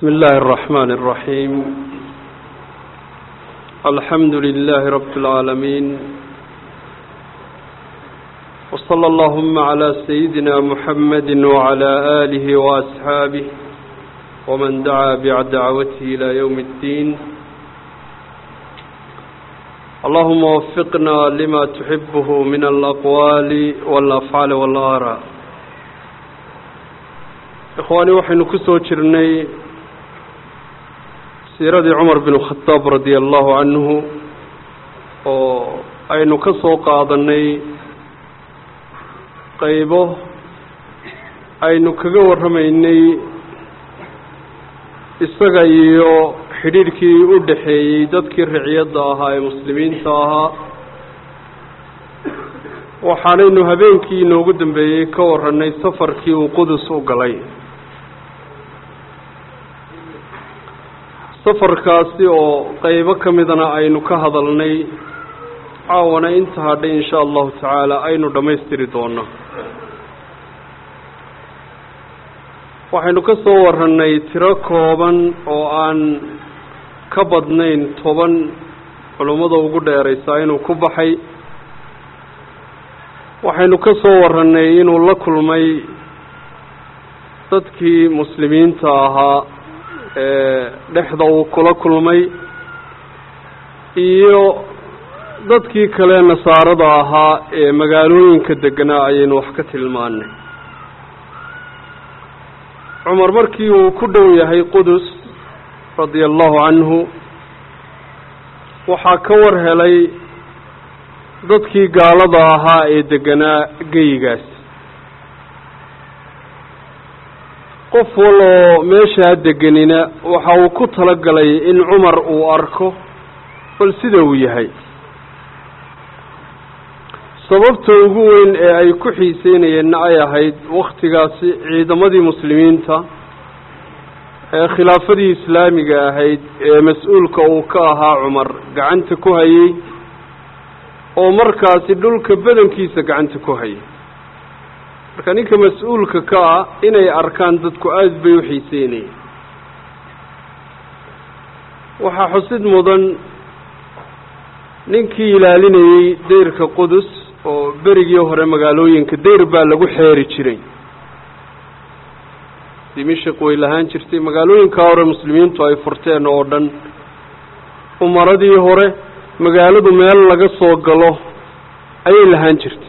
بسم الله الرحمن الرحيم الحمد لله رب العالمين وصلى اللهم على سيدنا محمد وعلى آله وأصحابه ومن دعا بدعوته إلى يوم الدين اللهم وفقنا لما تحبه من الأقوال والأفعال والآراء ikhwaani waxaynu ku soo jirnay siiradii cumar bin khadaab radia allahu canhu oo aynu ka soo qaadanay qaybo aynu kaga warramaynay isaga iyo xidhiidhkii u dhaxeeyey dadkii riciyadda ahaa ee muslimiinta ahaa waxaanaynu habeenkii inoogu dambeeyey ka warranay safarkii uu qudus u galay safarkaasi oo qeybo ka midana aynu ka hadalnay caawana inta hadhay insha allahu tacaala aynu dhammaystiri doono waxaynu ka soo warranay tiro kooban oo aan ka badnayn toban culummada ugu dheeraysaa inuu ku baxay waxaynu ka soo warranay inuu la kulmay dadkii muslimiinta ahaa ee dhexda uu kula kulmay iyo dadkii kale nasaarada ahaa ee magaalooyinka deganaa ayaynu wax ka tilmaanay cumar markii uu ku dhow yahay qudus radia allahu canhu waxaa ka war helay dadkii gaalada ahaa ee deganaa geyigaas qof waloo meeshaa deganina waxa uu ku talagalay in cumar uu arko bal sida uu yahay sababta ugu weyn ee ay ku xiiseynayeenna ay ahayd wakhtigaasi ciidamadii muslimiinta ee khilaafadii islaamiga ahayd ee mas-uulka uu ka ahaa cumar gacanta ku hayey oo markaasi dhulka badankiisa gacanta ku hayay marka ninka mas-uulka ka ah inay arkaan dadku aada bay u xiiseynayeen waxaa xusid mudan ninkii ilaalinayey dayrka qudus oo berigii hore magaalooyinka dayr baa lagu xeeri jiray dimishik way lahaan jirtay magaalooyinkaa hore muslimiintu ay furteen oo dhan umaradii hore magaaladu meel laga soo galo ayay lahaan jirtay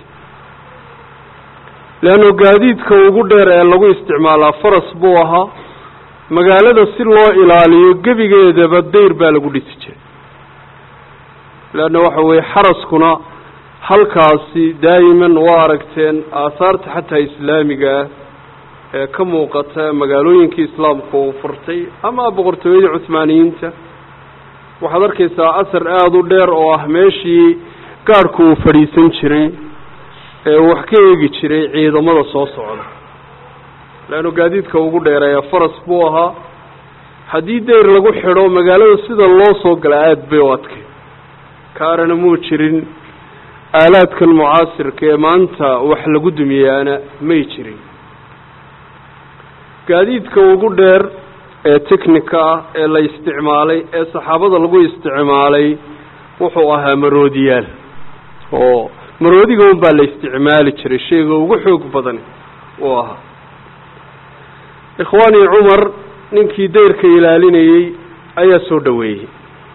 leanno gaadiidka ugu dheer ee lagu isticmaalaa faras buu ahaa magaalada si loo ilaaliyo gebigeedaba dayr baa lagu dhisi jiray leanna waxa weeye xaraskuna halkaasi daa'iman waa aragteen aahaarta xataa islaamiga ah ee ka muuqata magaalooyinkii islaamka uu furtay ama boqortooyadii cuhmaaniyiinta waxaad arkaysaa asar aada u dheer oo ah meeshii gaadhku uu fadhiisan jiray ee uu wax ka eegi jiray ciidamada soo socda leannu gaadiidka ugu dheereeya faras buu ahaa haddii dayr lagu xidho magaalada sida loo soo gala aada bay u adkay kaarana muu jirin aalaadkan mucaasirka ee maanta wax lagu dumiyaana may jirin gaadiidka ugu dheer ee technika ah ee la isticmaalay ee saxaabada lagu isticmaalay wuxuu ahaa maroodiyaal oo maroodiga un baa la isticmaali jiray shayga ugu xoog badan uu ahaa ikhwaanii cumar ninkii dayrka ilaalinayey ayaa soo dhoweeyey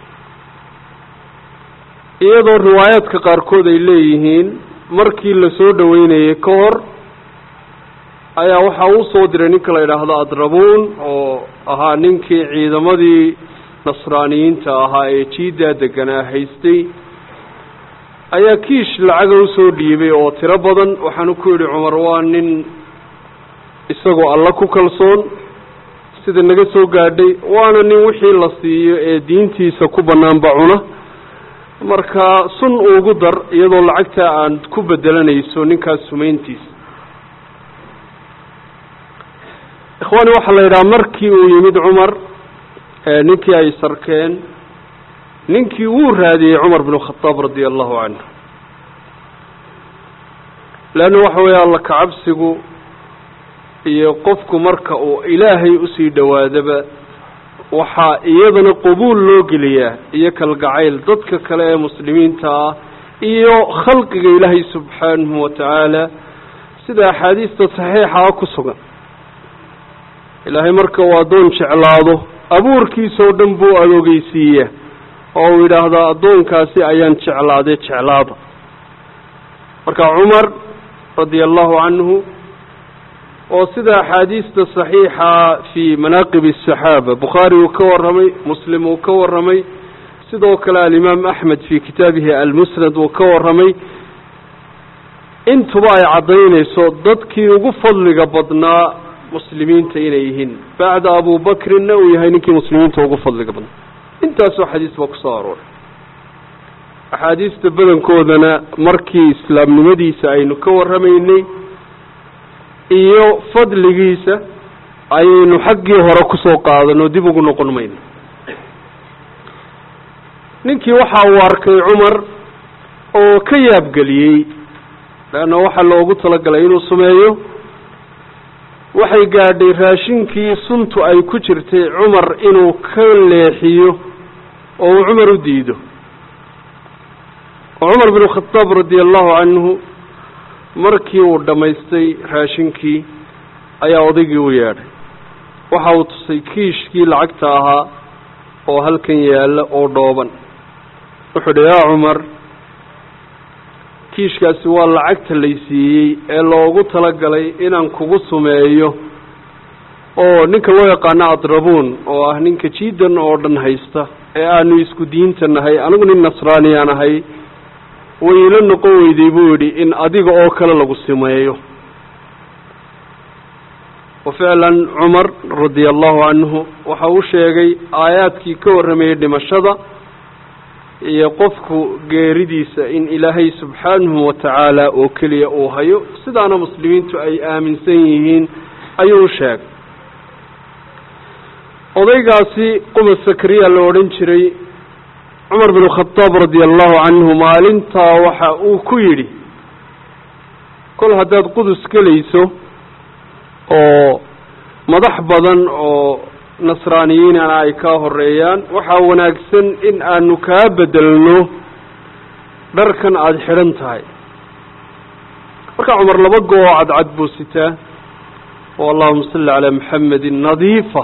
iyadoo riwaayaadka qaarkood ay leeyihiin markii la soo dhoweynayey ka hor ayaa waxaa uu soo diray ninka la yidhaahdo adrabuun oo ahaa ninkii ciidamadii nasraaniyiinta ahaa ee jiidaa deganaa haystay ayaa kiish lacaga usoo dhiibay oo tiro badan waxaanu ku yidhi cumar waa nin isagoo alla ku kalsoon sida naga soo gaadhay waana nin wixii la siiyo ee diintiisa ku bannaanba cuna marka sun ugu dar iyadoo lacagtaa aan ku bedelanayso ninkaas sumayntiisa ikhwaani waxaa la yidhaha markii uu yimid cumar ninkii ay sarkeen ninkii wuu raadiyey cumar binu khadaab radia allahu canhu leanna waxa weeye alla kacabsigu iyo qofku marka uu ilaahay usii dhowaadaba waxaa iyadana qabuul loo geliyaa iyo kalgacayl dadka kale ee muslimiinta ah iyo khalqiga ilaahay subxaanahu wa tacaala sida axaadiista saxiixaa ku sugan ilaahay marka uu addoon jeclaado abuurkiisa oo dhan buu adoogeysiiyaa oo uu yidhaahdaa addoonkaasi ayaan jeclaaday jeclaada marka cumar radia allahu canhu oo sida axaadiista saxiixa fii manaaqib asaxaaba bukhaari uu ka warramay muslim uu ka warramay sidoo kale alimaam axmed fii kitaabihi almusnad uu ka warramay intuba ay caddaynayso dadkii ugu fadliga badnaa muslimiinta inay yihiin bacda abubakrinna uu yahay ninkii muslimiinta ugu fadliga badnaa intaasoo xadiis baa kusoo arooray axaadiista badankoodana markii islaamnimadiisa aynu ka warramaynay iyo fadligiisa ayaynu xaggii hore kusoo qaadanoo dib ugu noqon mayno ninkii waxa uu arkay cumar oo ka yaabgeliyey leanna waxaa loogu talagalay inuu sameeyo waxay gaadhay raashinkii suntu ay ku jirtay cumar inuu ka leexiyo oo uu cumar u diido oo cumar binu khadaab radia allahu canhu markii uu dhammaystay raashinkii ayaa odaygii u yeedhay waxa uu tusay kiishkii lacagta ahaa oo halkan yaalla oo dhooban wuxuu idhi yaa cumar kiishkaasi waa lacagta laysiiyey ee loogu talagalay inaan kugu sumeeyo oo ninka loo yaqaano adrabuun oo ah ninka jiidan oo dhan haysta ee aanu isku diinta nahay anigu nin nasraaniyaan ahay way ila noqon weyday buu yidhi in adiga oo kale lagu sumeeyo wa ficlan cumar radia allahu canhu waxa uu sheegay aayaadkii ka warramayay dhimashada iyo qofku geeridiisa in ilaahay subxaanahu wa tacaala oo keliya uu hayo sidaana muslimiintu ay aaminsan yihiin ayuu sheegay odaygaasi quba sakariya la odhan jiray cumar bin khadaab radia allahu canhu maalintaa waxa uu ku yidhi kol haddaad qudus gelayso oo madax badan oo nasraaniyiinana ay kaa horeeyaan waxaa wanaagsan in aanu kaa bedelno dharkan aada xidhan tahay markaa cumar laba goo oo cadcad buu sitaa oo allahuma salli calaa maxamedin nadiifa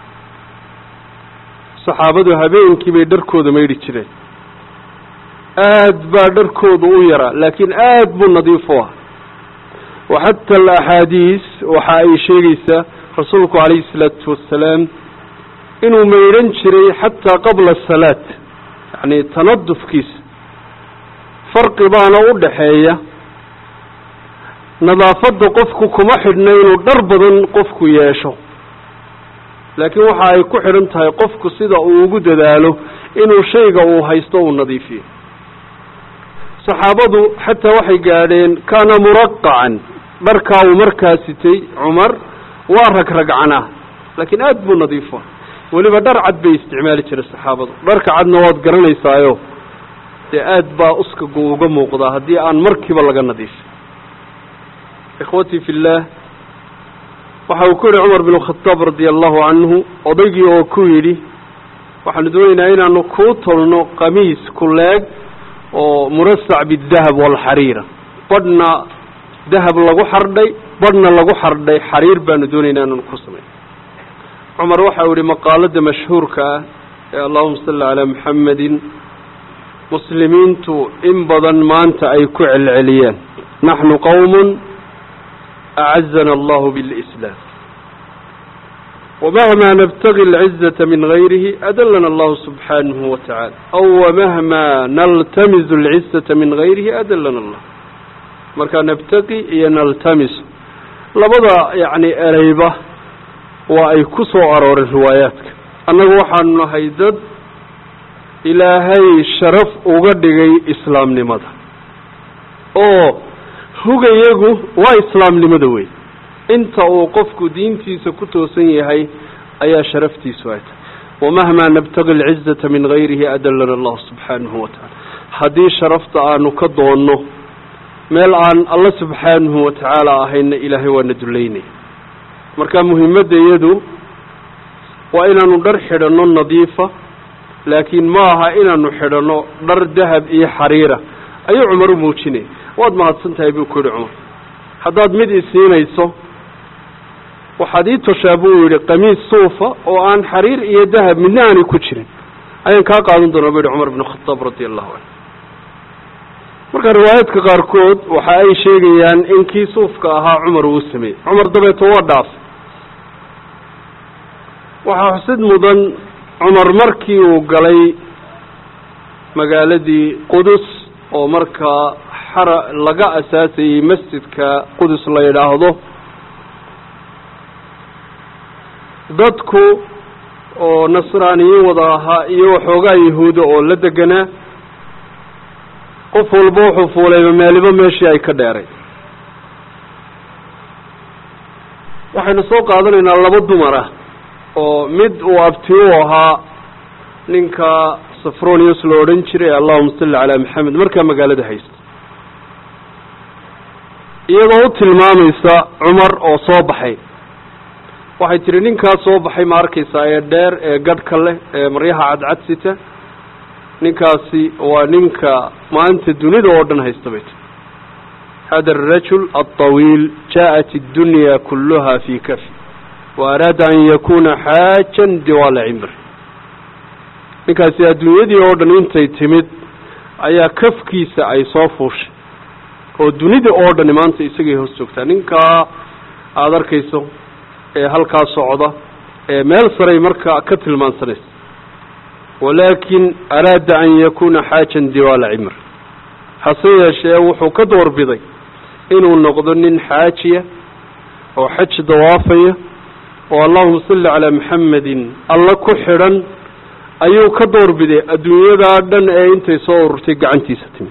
saxaabadu habeenkii bay dharkooda maydhi jireen aad baa dharkooda u yaraa laakiin aad buu nadiif u ah wa xata alaxaadiis waxa ay sheegaysaa rasuulku calayhi isalaatu wassalaam inuu maydhan jiray xataa qabla asalaat yacni tanadufkiisa farqi baana u dhaxeeya nadaafadda qofku kuma xidhna inuu dhar badan qofku yeesho laakiin waxa ay ku xidhan tahay qofku sida uu ugu dadaalo inuu shayga uu haysto uu nadiifiyo saxaabadu xataa waxay gaadheen kaana muraqacan dharkaa uu markaa sitay cumar waa ragragcanaa laakiin aad buu nadiifo weliba dhar cad bay isticmaali jiray saxaabadu dharka cadna waad garanaysaayo dee aad baa uskagu uga muuqdaa haddii aan markiiba laga nadiifin ikhwatii fi illaah waxa uu ku yidhi cumar bin khadaab radia allahu canhu odaygii oo ku yidhi waxaanu doonaynaa inaanu kuu tolno qamiis ku leeg oo murasac bidahab waalxariira badhna dahab lagu xardhay badhna lagu xardhay xariir baanu doonaynaa inaanu ku samayn cumar waxa uu yihi maqaalada mashhuurka ah ee allahuma salli calaa maxamedin muslimiintu in badan maanta ay ku celceliyaan naxnu qowmun acazana allahu bilislaam wamahma nabtagi alcizata min gayrihi adalana allahu subxaanahu wa tacala aw wamahma naltamizu alcizata min gayrihi adalana allah marka nabtaqi iyo naltamisu labada yacni ereyba waa ay ku soo arooreen riwaayaadka annagu waxaanu nahay dad ilaahay sharaf uga dhigay islaamnimada oo hugayagu waa islaamnimada wey inta uu qofku diintiisa ku toosan yahay ayaa sharaftiisu ay tahay wamahmaa nabtagi alcizata min gayrihi adalana allahu subxaanahu wa tacala haddii sharafta aanu ka doonno meel aan alla subxaanahu wa tacaala ahayna ilaahay waana dullaynaya marka muhimadda iyadu waa inaanu dhar xidhanno nadiifa laakiin ma aha inaanu xidhanno dhar dahab iyo xariira ayuu cumar u muujinayay waad mahadsan tahay buu ku yihi cumar haddaad mid isiinayso waxaad ii toshaa buu yidhi qamiis suufa oo aan xariir iyo dahab midna aanay ku jirin ayaan kaa qaadan doonaa bu yihi cumar bn khadaab radia allahu canhu marka riwaayaadka qaarkood waxa ay sheegayaan in kii suufka ahaa cumar uu sameeyey cumar dabeeto waa dhaafay waxaa xusid mudan cumar markii uu galay magaaladii qudus oo markaa xara laga asaasayey masjidka qudus la yidhaahdo dadku oo nasraaniyiin wada ahaa iyo waxoogaa yahuuda oo la deganaa qof walba wuxuu fuulayba meeliba meeshii ay ka dheeray waxaynu soo qaadanaynaa laba dumar ah oo mid uu abti u ahaa ninka safronius la odhan jiray allahuma salli calaa maxamed markaa magaalada haysta iyadoo u tilmaamaysa cumar oo soo baxay waxay tihi ninkaas soo baxay ma arkaysaa ee dheer ee gadhka leh ee maryaha cadcad sita ninkaasi waa ninka maanta dunida oo dhan haysta bay tii hada arajul alطawiil jaaءat اddunya kuluha fi kafi wa araada an yakuna xaajan diwaala cimri ninkaasi adduunyadii oo dhan intay timid ayaa kafkiisa ay soo fuushay oo dunida oo dhani maanta isagay hoos joogtaa ninkaa aada arkayso ee halkaa socda ee meel saray marka ka tilmaansanaysa walaakin araada an yakuna xaajan diwaala cimr hase yeeshee wuxuu ka doorbiday inuu noqdo nin xaajiya oo xaj dawaafaya oo allahuma salli calaa maxamedin alla ku xidhan ayuu ka doorbiday adduunyadaa dhan ee intay soo ururtay gacantiisa timi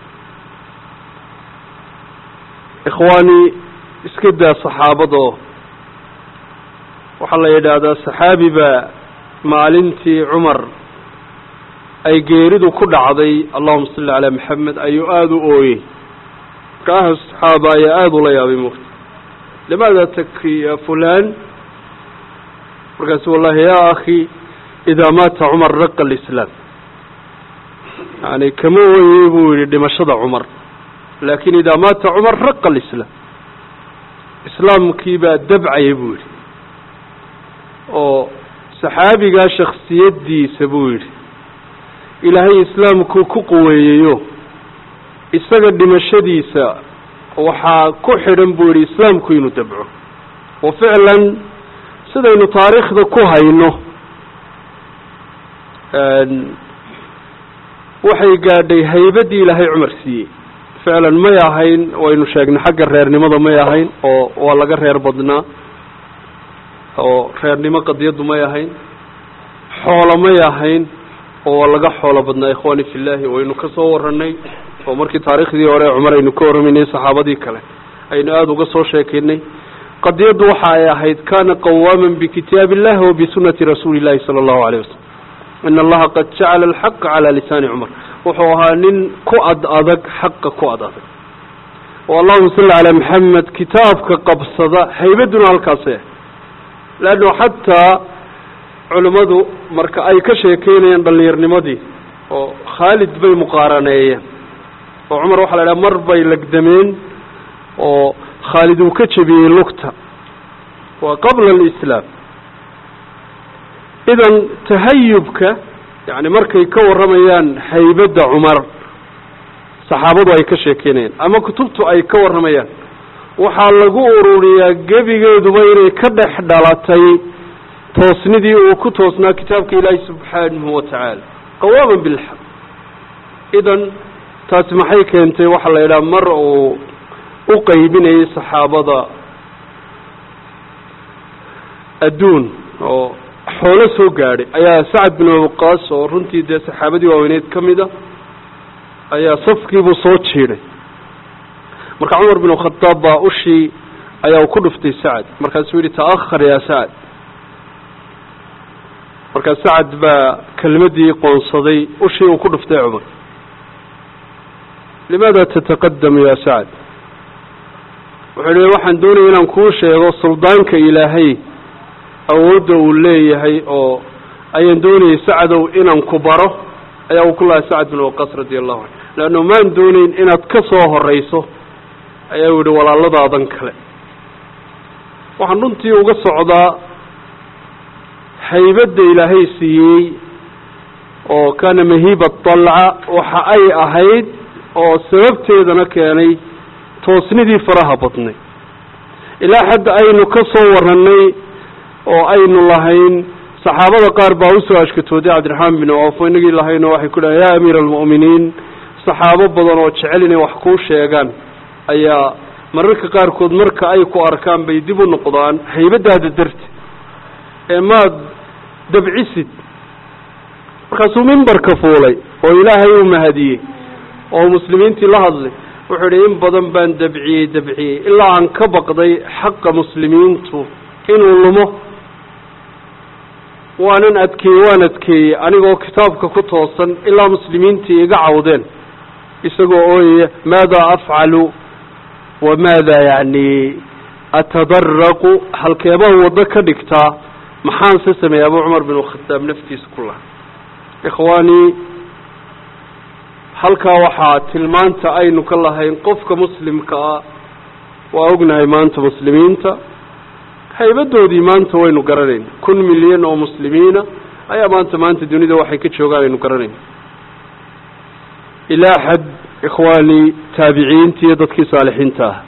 ikhwaani iska daa saxaabadoo waxaa la yidhaahdaa saxaabi baa maalintii cumar ay geeridu ku dhacday allahuma salli calaa maxamed ayuu aada u ooyey markaaha saxaaba ayaa aada ula yaabay mugta limaada taki ya fulan markaasu wallahi ya akhi idaa maata cumar raqa alislaam yani kama ooyey buu yihi dhimashada cumar laakin idaa maata cumar raqa alislaam islaamkii baa dabcaya buu yidhi oo saxaabigaa shaksiyaddiisa buu yidhi ilaahay islaamkuu ku quweeyeyo isaga dhimashadiisa waxaa ku xidhan buu yidhi islaamku inuu dabco wa ficlan sidaynu taariikhda ku hayno waxay gaadhay haybaddii ilaahay cumar siiyey ficlan may ahayn waynu sheegnay xagga reernimada may ahayn oo waa laga reer badnaa oo reernimo qadiyaddu may ahayn xoolo may ahayn oo waa laga xoolo badnaa ikhwaani fillahi waynu ka soo warranay oo markii taariikhdii hore cumar aynu ka warramaynay saxaabadii kale aynu aada uga soo sheekaynay qadiyaddu waxa ay ahayd kana qawaaman bikitaab illahi wa bisunati rasuuli illahi sala allahu alayh wasalam in allaha qad jacala alxaqa calaa lisaani cumar wuxuu ahaa nin ku ad adag xaqa ku ad adag oo allahuma salli calaa maxamed kitaabka qabsada haybadduna halkaasay ah leanno xataa culimmadu marka ay ka sheekeynayaan dhallinyarnimadii oo khaalid bay muqaaraneeyeen oo cumar waxaa la idhaha mar bay legdameen oo khaalid uu ka jebiyey lugta waa qabla alislaam idan tahayubka yani markay ka warramayaan haybadda cumar saxaabadu ay ka sheekeynayaan ama kutubtu ay ka warramayaan waxaa lagu ururiyaa gebigeeduba inay ka dhex dhalatay toosnidii uu ku toosnaa kitaabka ilaahi subxaanahu wa tacaala qawaaman bilxaq idan taasi maxay keentay waxaa la yidhaha mar uu u qaybinayay saxaabada adduun oo xoolo soo gaadhay ayaa sacad bin waqaas oo runtii dee saxaabadii waaweyneed ka mid a ayaa safkiibuu soo jiiday marka cumar bin khadaab baa ushii ayaa uu ku dhuftay sacad markaasuu yihi ta'ahar yaa sacad markaa sacad baa kelmadii qoonsaday ushii uu ku dhuftay cumar limaada tataqadamu ya sacad wuxuu yihi waxaan doonaya inaan kuu sheego suldaanka ilaahay awoodda uu leeyahay oo ayaan doonayay sacdow inaan ku baro ayaa uu ku lahay sacad bin waqas radia allahu canhu leanno maan doonayn inaad ka soo horeyso ayaa u yihi walaaladaadan kale waxaan runtii uga socdaa haybadda ilaahay siiyey oo kaana mahiiba dalca waxa ay ahayd oo sababteedana keenay toosnidii faraha badnay ilaa xadda aynu ka soo warranay oo aynu lahayn saxaabada qaar baa usoo ashkatooday cabdiraxmaan bin coof inagii lahayno waxay ku dhahay yaa amiira almu'miniin saxaabo badan oo jecel inay wax kuu sheegaan ayaa mararka qaarkood marka ay ku arkaan bay dib u noqdaan haybadaada darti ee maad dabcisid markaasuu mimbarka fuulay oo ilaahay uu mahadiyey oo muslimiintii la hadlay wuxuu idhi in badan baan dabciyey dabciyey ilaa aan ka baqday xaqa muslimiintu inuu lumo waanan adkeeyey waan adkeeyey anigoo kitaabka ku toosan ilaa muslimiintii iga cawdeen isagoo ooyaya maada afcalu wa maada yacni atadaraqu halkeebaan waddo ka dhigtaa maxaan se sameeyey abu cumar bin khataab naftiisa ku laha ikhwaanii halkaa waxaa tilmaanta aynu ka lahayn qofka muslimka ah waa ognahay maanta muslimiinta haybadoodii maanta waynu garanayna kun milyan oo muslimiina ayaa maanta maanta dunida waxay ka joogaan aynu garanayna ilaa xad ikhwaanii taabiciinta iyo dadkii saalixiinta ah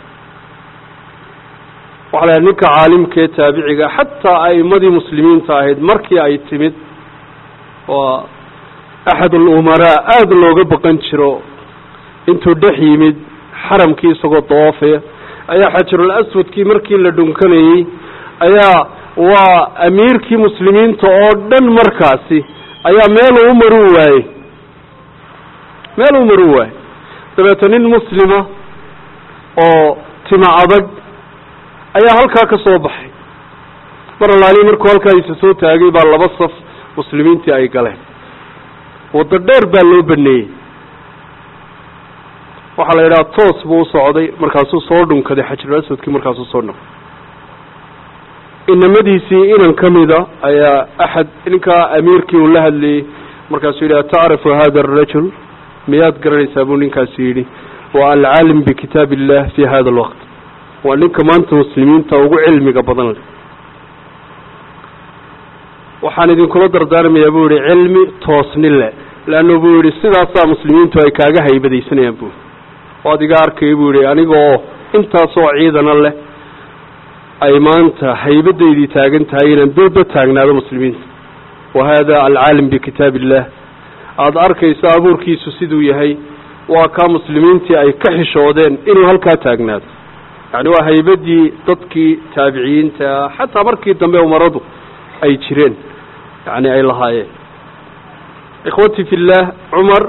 waxaa lahay ninka caalimka ee taabiciga xataa a'imadii muslimiinta ahayd markii ay timid waa axad alumaraa aada looga baqan jiro intuu dhex yimid xaramkii isagoo dawaafaya ayaa xajarul aswadkii markii la dhunkanayey ayaa waa amiirkii muslimiinta oo dhan markaasi ayaa meeluu u maru waayey meeluu maru waayey dabeeta nin muslima oo tima adag ayaa halkaa ka soo baxay mar allaali markuu halkaa isa soo taagay baa laba saf muslimiintii ay galeen waddo dheer baa loo baneeyey waxaa la yidhaha toos buu usocday markaasuu soo dhunkaday xajarul aswadkii markaasuu soo noqday inamadiisii inan ka mida ayaa axad ninkaa amiirkii uu la hadlayey markaasuu yidhi atacrifu hada arajul miyaad garanaysaa buu ninkaasi yidhi waa alcaalim bikitaab illah fi hada alwaqt waa ninka maanta muslimiinta ugu cilmiga badan leh waxaan idinkula dardaarmayaa buu yihi cilmi toosni le leanna buu yihi sidaasaa muslimiintu ay kaaga haybadaysanayaan buu o ad iga arkaya buu yihi anigaoo intaasoo ciidana leh ay maanta haybadaydii taagan tahay inaan dooba taagnaado muslimiinta wa hada alcaalim bikitaab illah aada arkayso abuurkiisu siduu yahay waa kaa muslimiintii ay ka xishoodeen inuu halkaa taagnaado yacni waa haybadii dadkii taabiciyiinta xataa markii dambe umaradu ay jireen yani ay lahaayeen ikhwati fi llah cumar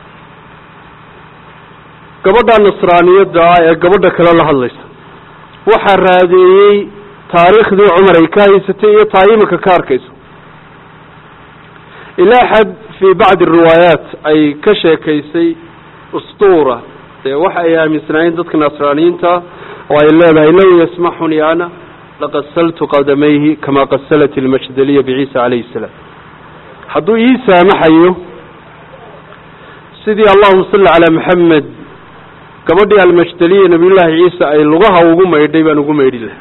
gabadha nasraaniyadda ah ee gabadha kale la hadlaysa waxaa raadeeyey taariikhdii cumar ay ka haysatay iyo taa iminka ka arkayso ilaa xad fii bacdi riwaayaat ay ka sheekaysay ustuura dee waxa ay aaminsanaayeen dadka nasraaniyiinta oo ay leedahay low yasmaxunii ana laqasaltu qadamayhi kama qasalat ilmajdaliya biciisa calayhi salaam hadduu ii saamaxayo sidii allahuma salli calaa maxamed gabadhii almajdaliya nabiyullaahi ciisa ay lugaha ugu maydhay baan ugu maydhi lahay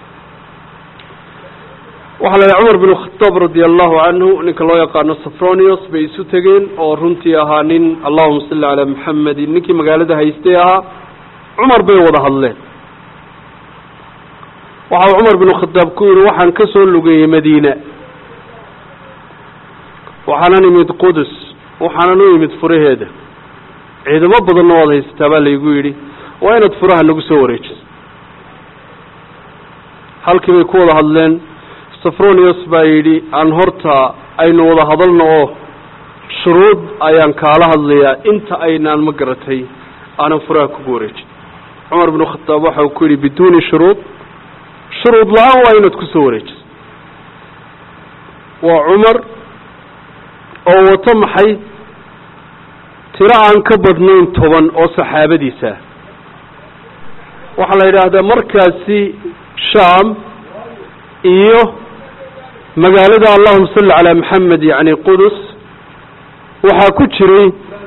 waxaa la yidhaha cumar bin khataab radia allahu canhu ninka loo yaqaano safronios bay isu tegeen oo runtii ahaa nin allahuma salli calaa maxamedin ninkii magaalada haystay ahaa cumar bay wada hadleen waxau cumar bin khataab ku yihi waxaan ka soo lugeeyey madiina waxaanan imid qudus waxaanan u imid furaheeda ciidamo badanna waad haysataa baa laygu yidhi waa inaad furaha nagu soo wareejiso halkii bay ku wada hadleen safronius baa yidhi aan horta aynu wada hadalno oo shuruud ayaan kaala hadlayaa inta aynaan ma garatay aanan furaha kugu wareejin cumar binu khataab waxa uu ku yidhi biduuni shuruud shuruud la-aan waa inaad kusoo wareejiso waa cumar oo wato maxay tiro aan ka badnayn toban oo saxaabadiisa waxaa la yidhaahdaa markaasi sham iyo magaalada allahuma salli calaa maxamed yacni qudus waxaa ku jiray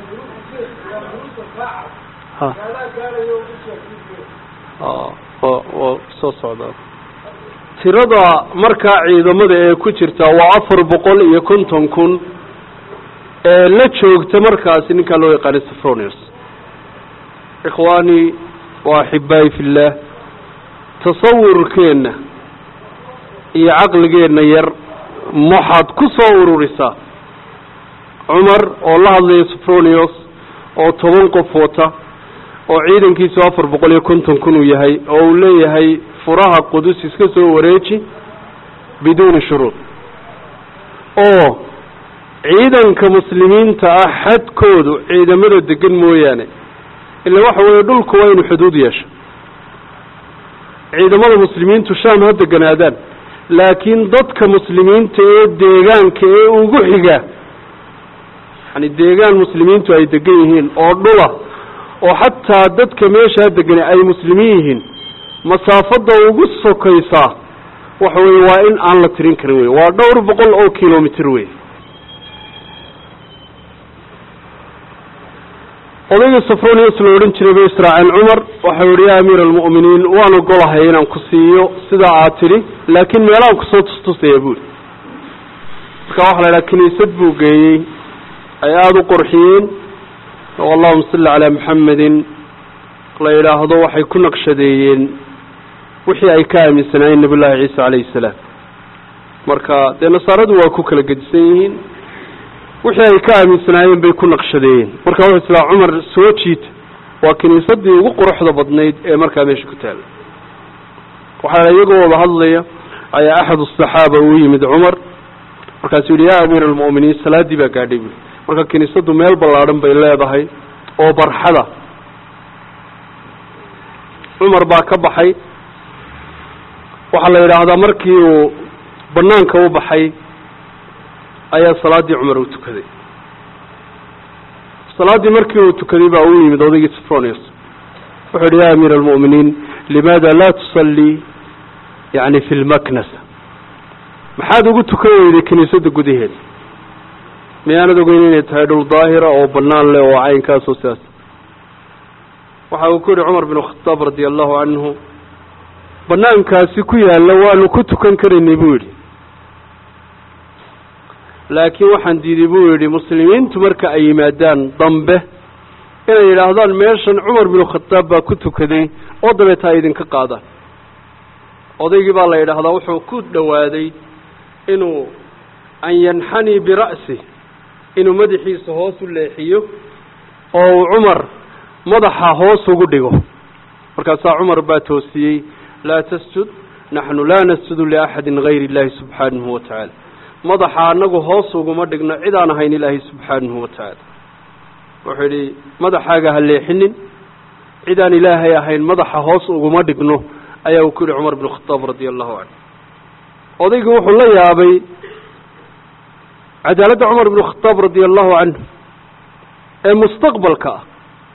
oo soo socda tirada markaa ciidamada ee ku jirta waa afar boqol iyo konton kun ee la joogta markaasi ninkaa loo yaqaanay safronius ikhwaani wa axibaayi fillaah tasawurkeenna iyo caqligeenna yar waxaad ku soo ururisaa cumar oo la hadlaya safronius oo toban qof wata oo ciidankiisu afar boqol iyo konton kun uu yahay oo uu leeyahay furaha qudus iska soo wareeji biduuni shuruud oo ciidanka muslimiinta ah xadkoodu ciidamada degan mooyaane ila waxa weeye dhulku waa inu xuduud yeesho ciidamada muslimiintu shaam ha deganaadaan laakiin dadka muslimiinta ee deegaanka ee ugu xiga yani deegaan muslimiintu ay degan yihiin oo dhula oo xataa dadka meeshaa degani ay muslimiin yihiin masaafada ugu sokaysaa waxa weye waa in aan la tirin karin wey waa dhowr boqol oo kilomitr wey odayga safronius la odhan jiray bay israaceen cumar waxau yihi ya amiir almu'miniin waan ogolahay inaan ku siiyo sidaa aad tidhi laakiin meelaan kusoo tustusaya buuri marka waxa la idhaha kiniisad buu geeyey ay aada u qorxiyeen oo allahuma salli calaa maxamedin la yidhaahdo waxay ku naqshadeeyeen wixii ay ka aaminsanaayeen nabiy llaahi ciisa calayhi salaam marka dee nasaaradu waa ku kala gedisan yihiin wixii ay ka aaminsanaayeen bay ku naqshadeeyeen marka wuxuu islaa cumar soo jiita waa kiniisadii ugu quruxda badnayd ee markaa meesha ku taala waxaa iyagoo wada hadlaya ayaa axad asaxaaba uu yimid cumar markaasuu yihi ya amiir almu'miniin salaaddii baa gaadhay buui marka kiniisadu meel ballaadhan bay leedahay oo barxada cumar baa ka baxay waxaa la yidhaahdaa markii uu banaanka u baxay ayaa salaaddii cumar uu tukaday salaaddii markii uu tukaday baa uu yimid odaygii safronius wuxuu yihi ya amiir almu'miniin limaada laa tusallii yani fi lmaknasa maxaad ugu tukan weyday kiniisadda gudaheeda miyaanad ogeyn inay tahay dhul daahira oo banaan leh oo caynkaasoo sidaas waxa uu ku yihi cumar bin khataab radia allahu canhu banaankaasi ku yaalla waanu ku tukan karaynay buu yidhi laakiin waxaan diiday buu yidhi muslimiintu marka ay yimaadaan dambe inay yidhaahdaan meeshan cumar bin khataab baa ku tukaday oo dabeeta ay idinka qaadaan odaygii baa la yidhaahdaa wuxuu ku dhowaaday inuu an yanxanii bira'si inuu madaxiisa hoos u leexiyo oo uu cumar madaxa hoos ugu dhigo markaasaa cumar baa toosiyey laa tasjud naxnu laa nasjudu liaxadin gayri illaahi subxaanahu wa tacaala madaxa anagu hoos uguma dhigno cid aan ahayn ilaahay subxaanahu wa tacaala wuxuu yidhi madaxaaga ha leexinin cid aan ilaahay ahayn madaxa hoos uguma dhigno ayaa uu ku yihi cumar bin khataab radia allahu canhu odaygu wuxuu la yaabay cadaaladda cumar bin khataab radia allahu canhu ee mustaqbalka ah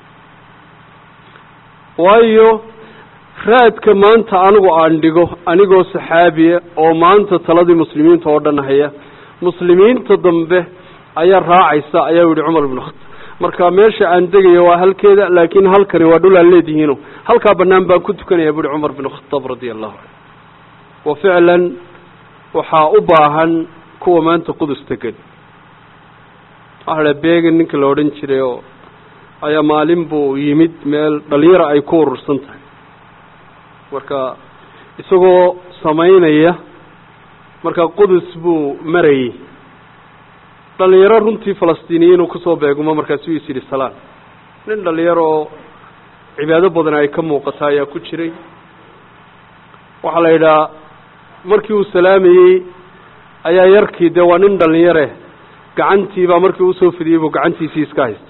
waayo raadka maanta anigu aan dhigo anigoo saxaabiya oo maanta taladii muslimiinta oo dhan haya muslimiinta dambe ayaa raacaysa ayaa yihi cumar bin khataab marka meesha aan degayo waa halkeeda laakiin halkani waa dhul aan leedihiino halkaa banaan baan ku tukanaya buuhi cumar bin khataab radia allahu canhu wa ficlan waxaa u baahan kuwa maanta qudus degan waxaa beegan ninka la odhan jiray oo ayaa maalin buu yimid meel dhalinyaro ay ku urursan tahay marka isagoo samaynaya marka qudus buu marayey dhalinyaro runtii falastiiniyiin uu kusoo beegumo markaasuu is yidhi salaan nin dhalinyaro oo cibaado badan ay ka muuqata ayaa ku jiray waxaa la yidhaha markii uu salaamayey ayaa yarkii dee waa nin dhalinyare gacantiibaa markii usoo fidiyey buu gacantiisii iska haystay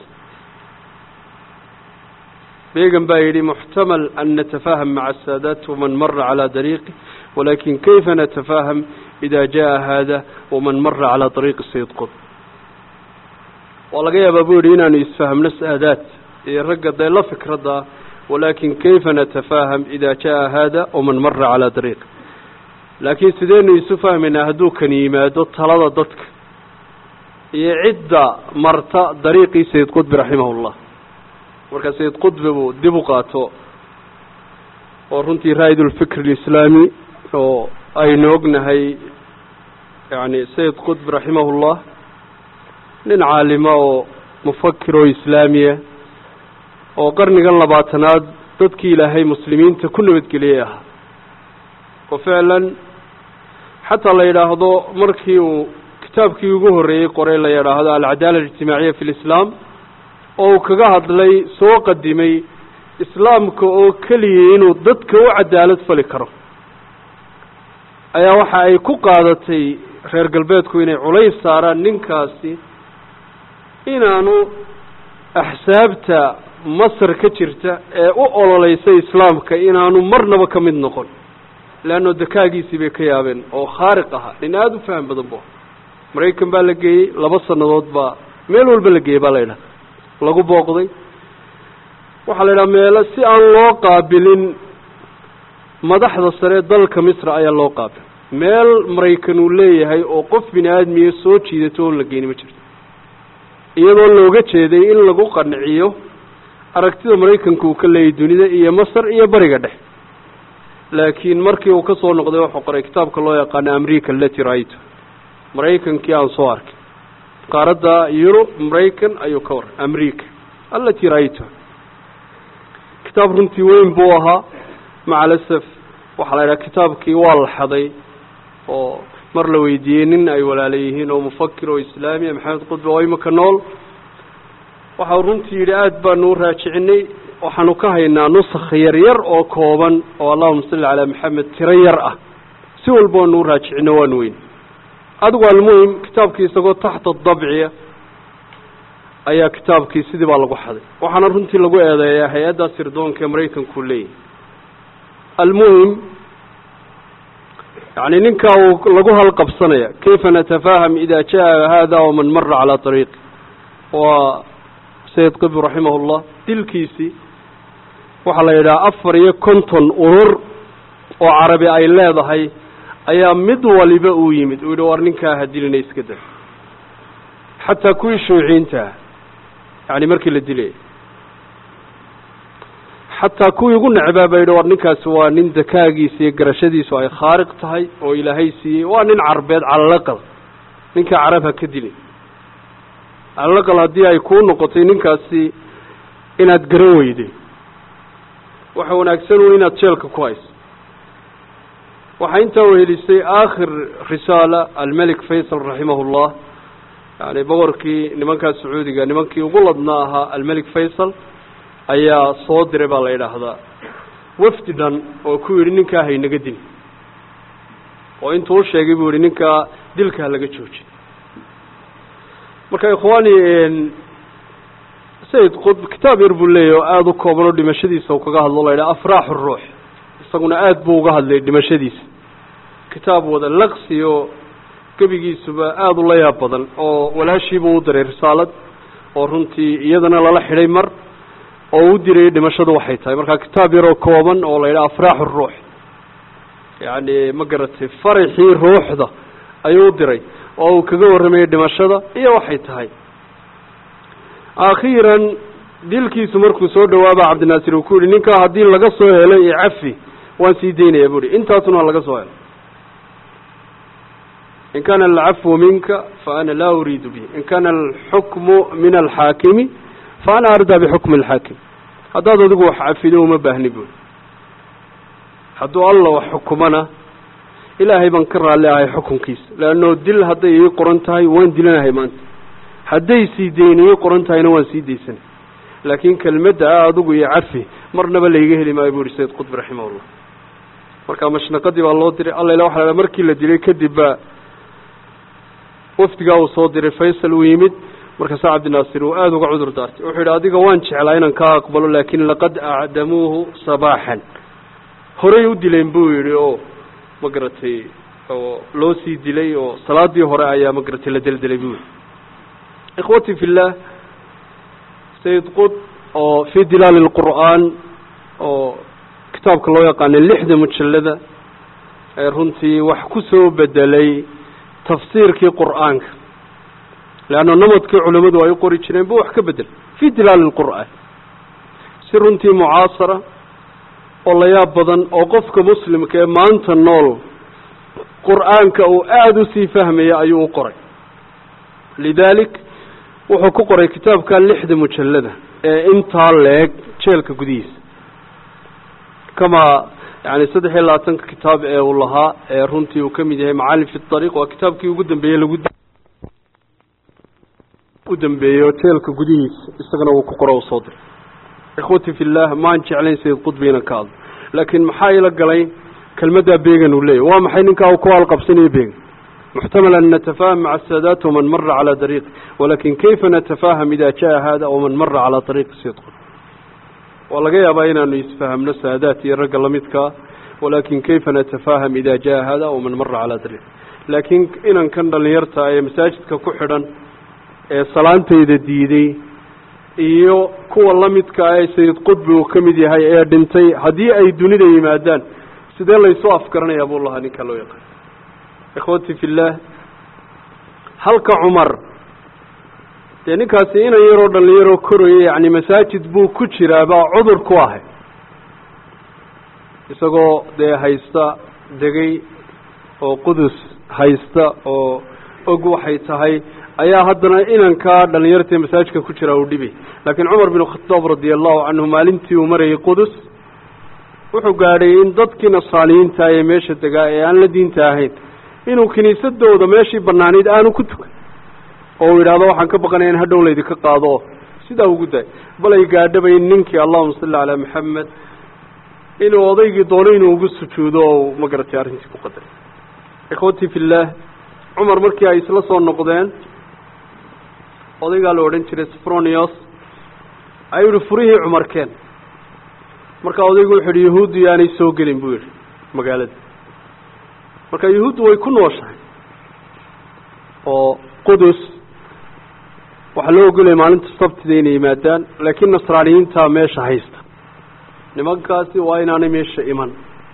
beegan baa yidhi muxtamal an natafaham maca asaadaat waman mara calaa dariiqi walakin kayfa natafaham ida jaa hada waman mara calaa dariiqi sayid qud waa laga yaabaa buu yidhi inaanu isfahmno saadaad iyo ragga dee la fikradda walakin kayfa natafaham ida jaa hada waman mara calaa dariiqi laakiin sideynu isu fahmaynaa hadduu kan yimaado talada dadka iyo cidda marta dariiqii sayid qudbi raximahullah marka sayid qudbi buu dib u qaato oo runtii raa'id ulfikr alislaami oo aynu ognahay yani sayid qudbi raximahullah nin caalima oo mufakir oo islaamiya oo qarnigan labaatanaad dadkii ilaahay muslimiinta ku nabadgeliyey ahaa oo ficlan xataa la yidhaahdo markii uu kitaabkii ugu horreeyey qoray la yidhaahdo alcadaala alijtimaaciya fi lislaam oo uu kaga hadlay soo qadimay islaamka oo keliyay inuu dadka u cadaalad fali karo ayaa waxa ay ku qaadatay reer galbeedku inay culays saaraan ninkaasi inaanu axsaabta masar ka jirta ee u ololeysa islaamka inaanu marnaba ka mid noqon leanno dakaagiisii bay ka yaabeen oo khaariq ahaa nin aada u faham badan bu maraykan baa la geeyey laba sannadood baa meel walba la geeyey baa la yidhaha lagu booqday waxaa la yidhaha meelo si aan loo qaabilin madaxda sare dalka misra ayaa loo qaabil meel maraykan uu leeyahay oo qof bini aadmiya soo jiidato oon la geyni ma jirto iyadoo looga jeeday in lagu qanciyo aragtida maraykanka uu ka leeyahy dunida iyo masar iyo bariga dhex laakiin markii uu ka soo noqday wuxuu qoray kitaabka loo yaqaano america lati right maraykankii aan soo arkay qaaradda yurub maraykan ayuu ka waray america alati right kitaab runtii weyn buu ahaa maca alasaf waxaa la yidhaha kitaabkii waa la xaday oo mar la weydiiyey nin ay walaala yihiin oo mufakir oo islaamiya maxamed qudbe oo imika nool waxau runtii yidhi aada baanu u raajicinay waxaanu ka haynaa nusakh yar yar oo kooban oo allahuma salli calaa maxamed tiro yar ah si walba waanu u raajicino waanu weyn adigu almuhim kitaabkii isagoo taxta dabciya ayaa kitaabkii sidii baa lagu xaday waxaana runtii lagu eedeeyaa hay-adda sirdoonka ee maraykanku leeyahy almuhim yani ninkaa uu lagu halqabsanaya kayfa natafaham ida jaa hada waman mara calaa ariiqi waa sayid qibr raximah llah dilkiisii waxaa la yidhaha afar iyo konton urur oo carabi ay leedahay ayaa mid waliba uu yimid uu yidhi war ninkaa ha dilina iska da xataa kuwii shuuciintaah yani markii la dilay xataa kuwii ugu necbaa ba yidhi war ninkaasi waa nin dakaagiisa iyo garashadiisu ay khaariq tahay oo ilaahay siiyey waa nin carbeed calalaqal ninkaa carab ha ka dilin calalaqal haddii ay kuu noqotay ninkaasi inaad garan weyday waxa wanaagsan u inaad jeelka ku hayso waxaa intaa wehelisay aakhir risaala almelik faysal raximah llah yani boqorkii nimankaa sacuudiga nimankii ugu ladnaa ahaa almelik faysal ayaa soo diray baa la yidhaahdaa wafdi dhan oo ku yidhi ninkaa haynaga dil oo intuu u sheegay buu yihi ninkaa dilka ha laga jooji marka ikhwaani sayid qudb kitaab yar buu leeyahy oo aada u kooban oo dhimashadiisa uu kaga hadlo la yidhaha afraaxu ruux isaguna aada buu uga hadlay dhimashadiisa kitaab wada laqsi oo gebigiisuba aada ula yaab badan oo walaashiibuu u diray risaalad oo runtii iyadana lala xidhay mar oo u dirayay dhimashadu waxay tahay marka kitaab yaroo kooban oo la yidhaha afraaxu ruux yacni ma garatay faraxii ruuxda ayuu u diray oo uu kaga warramayay dhimashada iyo waxay tahay akhiiran dilkiisu markuu soo dhawaaba cabdinaasir uu ku yihi ninkaa haddii laga soo helay iyo cafi waan sii daynaya bu hi intaasuna laga soo helo in kana alcafwu minka fa ana laa uriidu bihi in kana alxukmu min alxaakimi fa ana ardaa bixukmi alxaakim haddaad adigu wax cafido uma baahni buuri hadduu alla wax xukumana ilaahay baan ka raalli ahay xukunkiisa leanno dil hadday ii qoran tahay waan dilanahay maanta hadday sii dayn ii qoran tahayna waan sii daysanay laakiin kelmadda ah adigu iyo cafi marnaba layga heli maayo bu yihi sayid qudbi raximahullah marka mashnaqadii baa loo diray alla ila waxa la markii la dilay kadib baa wafdigaa uu soo diray faysal uu yimid markaasaa cabdinaasir uu aada uga cudur daartay wuxuu yidhi adiga waan jeclaa inaan kaa aqbalo laakin laqad acdamuuhu sabaaxan horay u dileen buu yidhi oo ma garatay oo loo sii dilay oo salaadii hore ayaa ma garatay la deldelay buu yihi ikhwati fi llah sayid qud oo fi dilaali lqur'aan oo kitaabka loo yaqaana lixda mujallada ee runtii wax ku soo bedelay tafsiirkii qur'aanka leanna namadkii culimmadu ay u qori jireen bu wax ka bedel fii dilaali lqur'aan si runtii mucaasara oo la yaab badan oo qofka muslimka ee maanta nool qur'aanka uu aada usii fahmaya ayuu u qoray lidaalik wuxuu ku qoray kitaabka lixda mujallada ee intaa leeg jeelka gudihiisa kamaa yani saddex iyo labaatanka kitaab ee uu lahaa ee runtii uu ka mid yahay macaalim fi ariiq waa kitaabkii ugu dambeeyey lagu u dambeeyo jeelka gudihiisa isagana uu ku qoro u soo diray ikhwati fi llah maan jeclayn sayid qudbi inan ka hadlo laakiin maxaa ila galay kelmaddaa beegan uu leeyahy waa maxay ninkaa uu ku halqabsanayo beegan muxtamal an natafaham maca saadaat waman mara calaa dariiqi walakin kayfa natafaham ida jaa hada waman mara calaa dariiqi sayid qudbi waa laga yaabaa inaanu isfahamno saadaat iyo ragga lamidkaa walakin kayfa natafaham ida jaa hada waman mara calaa dariiq laakiin inankan dhalinyarta ee masaajidka ku xidhan ee salaantayda diiday iyo kuwa lamidkaa ee sayid qudbi uu ka mid yahay ee dhintay haddii ay dunida yimaadaan sidee laysu afgaranayaa buu lahaa ninkaa loo yaqaan ikhwati fi llah halka cumar dee ninkaasi inan yaroo dhalinyaroo koraya yacni masaajid buu ku jiraa baa cudur ku ahay isagoo dee haysta degay oo qudus haysta oo og waxay tahay ayaa haddana inankaa dhalinyartae masaajidka ku jiraa uu dhibay laakiin cumar bin khataab radia allahu canhu maalintii uu marayay qudus wuxuu gaadhay in dadkii nasaaliyiinta ee meesha degaa ee aan la diinta ahayn inuu kiniisadooda meeshii banaanayd aanu ku tukan oo uu yidhahdo waxaan ka baqanaya in hadhow laydinka qaado oo sidaa ugu daay bal ay gaadhabay ninkii allahuma salli calaa maxamed inuu odaygii doono inuu ugu sujuudo oo ma garatay arrintii ku qadaray ikhwatii fi llah cumar markii ay isla soo noqdeen odaygaa la odhan jiray sfronios ayuu yihi furihii cumarkeen markaa odaygu wuxu yihi yahuuddu yaanay soo gelin buu yihi magaalada marka yahuuddu way ku nooshahay oo qudus waxaa loo ogolaya maalinta sabtida inay yimaadaan laakiin nasraaniyiintaa meesha haysta nimankaasi waa inaanay meesha iman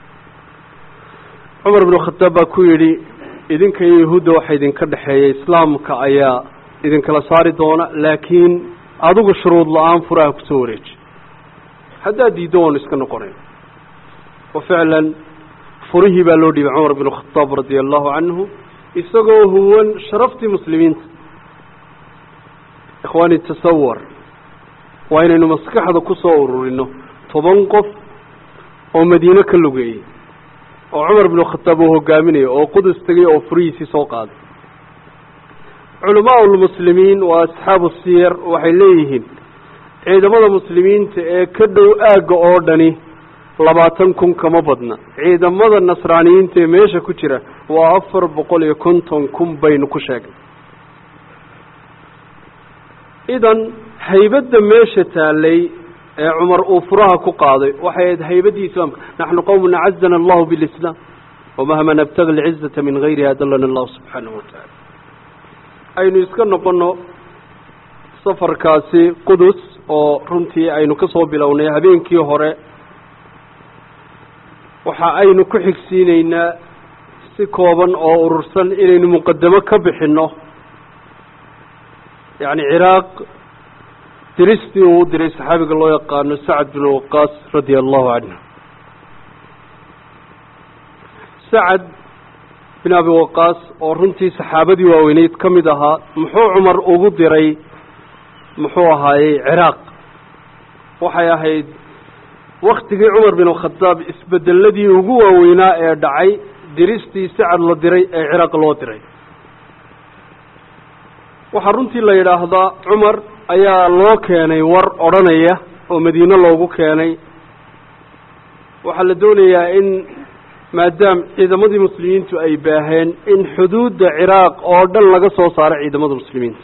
cumar binu khataab baa ku yidhi idinka iyo yahuudda waxa idinka dhexeeya islaamka ayaa idinkala saari doona laakiin adigu shuruud la-aan furaha kusoo wareeji haddaad diiddo waanu iska noqonayn wa ficlan furihii baa loo dhiibay cumar binu khataab radia allahu canhu isagoo huwan sharaftii muslimiinta ikhwaani tasawar waa inaynu maskaxda ku soo ururino toban qof oo madiine ka lugeeyey oo cumar binu khataab uu hogaaminayo oo qudus tegay oo furihiisii soo qaaday culamaa lmuslimiin waa asxaabu siyar waxay leeyihiin ciidamada muslimiinta ee ka dhow aagga oo dhani labaatan kun kama badna ciidamada nasraaniyiinta ee meesha ku jira waa afar boqol iyo konton kun baynu ku sheegnay idan haybadda meesha taalay ee cumar uu furaha ku qaaday waxay ahayd haybaddii islaamka naxnu qowmun acazana allahu bilislaam wamahma nabtagi alcizata min gayriha adalana allahu subxaanahu watacaala aynu iska noqono safarkaasi qudus oo runtii aynu ka soo bilownay habeenkii hore waxa aynu ku xigsiineynaa si kooban oo urursan inaynu muqadamo ka bixinno yacni ciraaq diristii uu u diray saxaabiga loo yaqaano sacad bin waqaas radia allahu canhu sacad bin abi waqaas oo runtii saxaabadii waaweyneyd ka mid ahaa muxuu cumar ugu diray muxuu ahaayey ciraaq waxay ahayd waktigii cumar bin khadaab isbedeladii ugu waaweynaa ee dhacay diristii sacad la diray ee ciraaq loo diray waxaa runtii la yidhaahdaa cumar ayaa loo keenay war odhanaya oo madiine loogu keenay waxaa la doonayaa in maadaam ciidamadii muslimiintu ay baaheen in xuduudda ciraaq oo dhan laga soo saaro ciidamada muslimiinta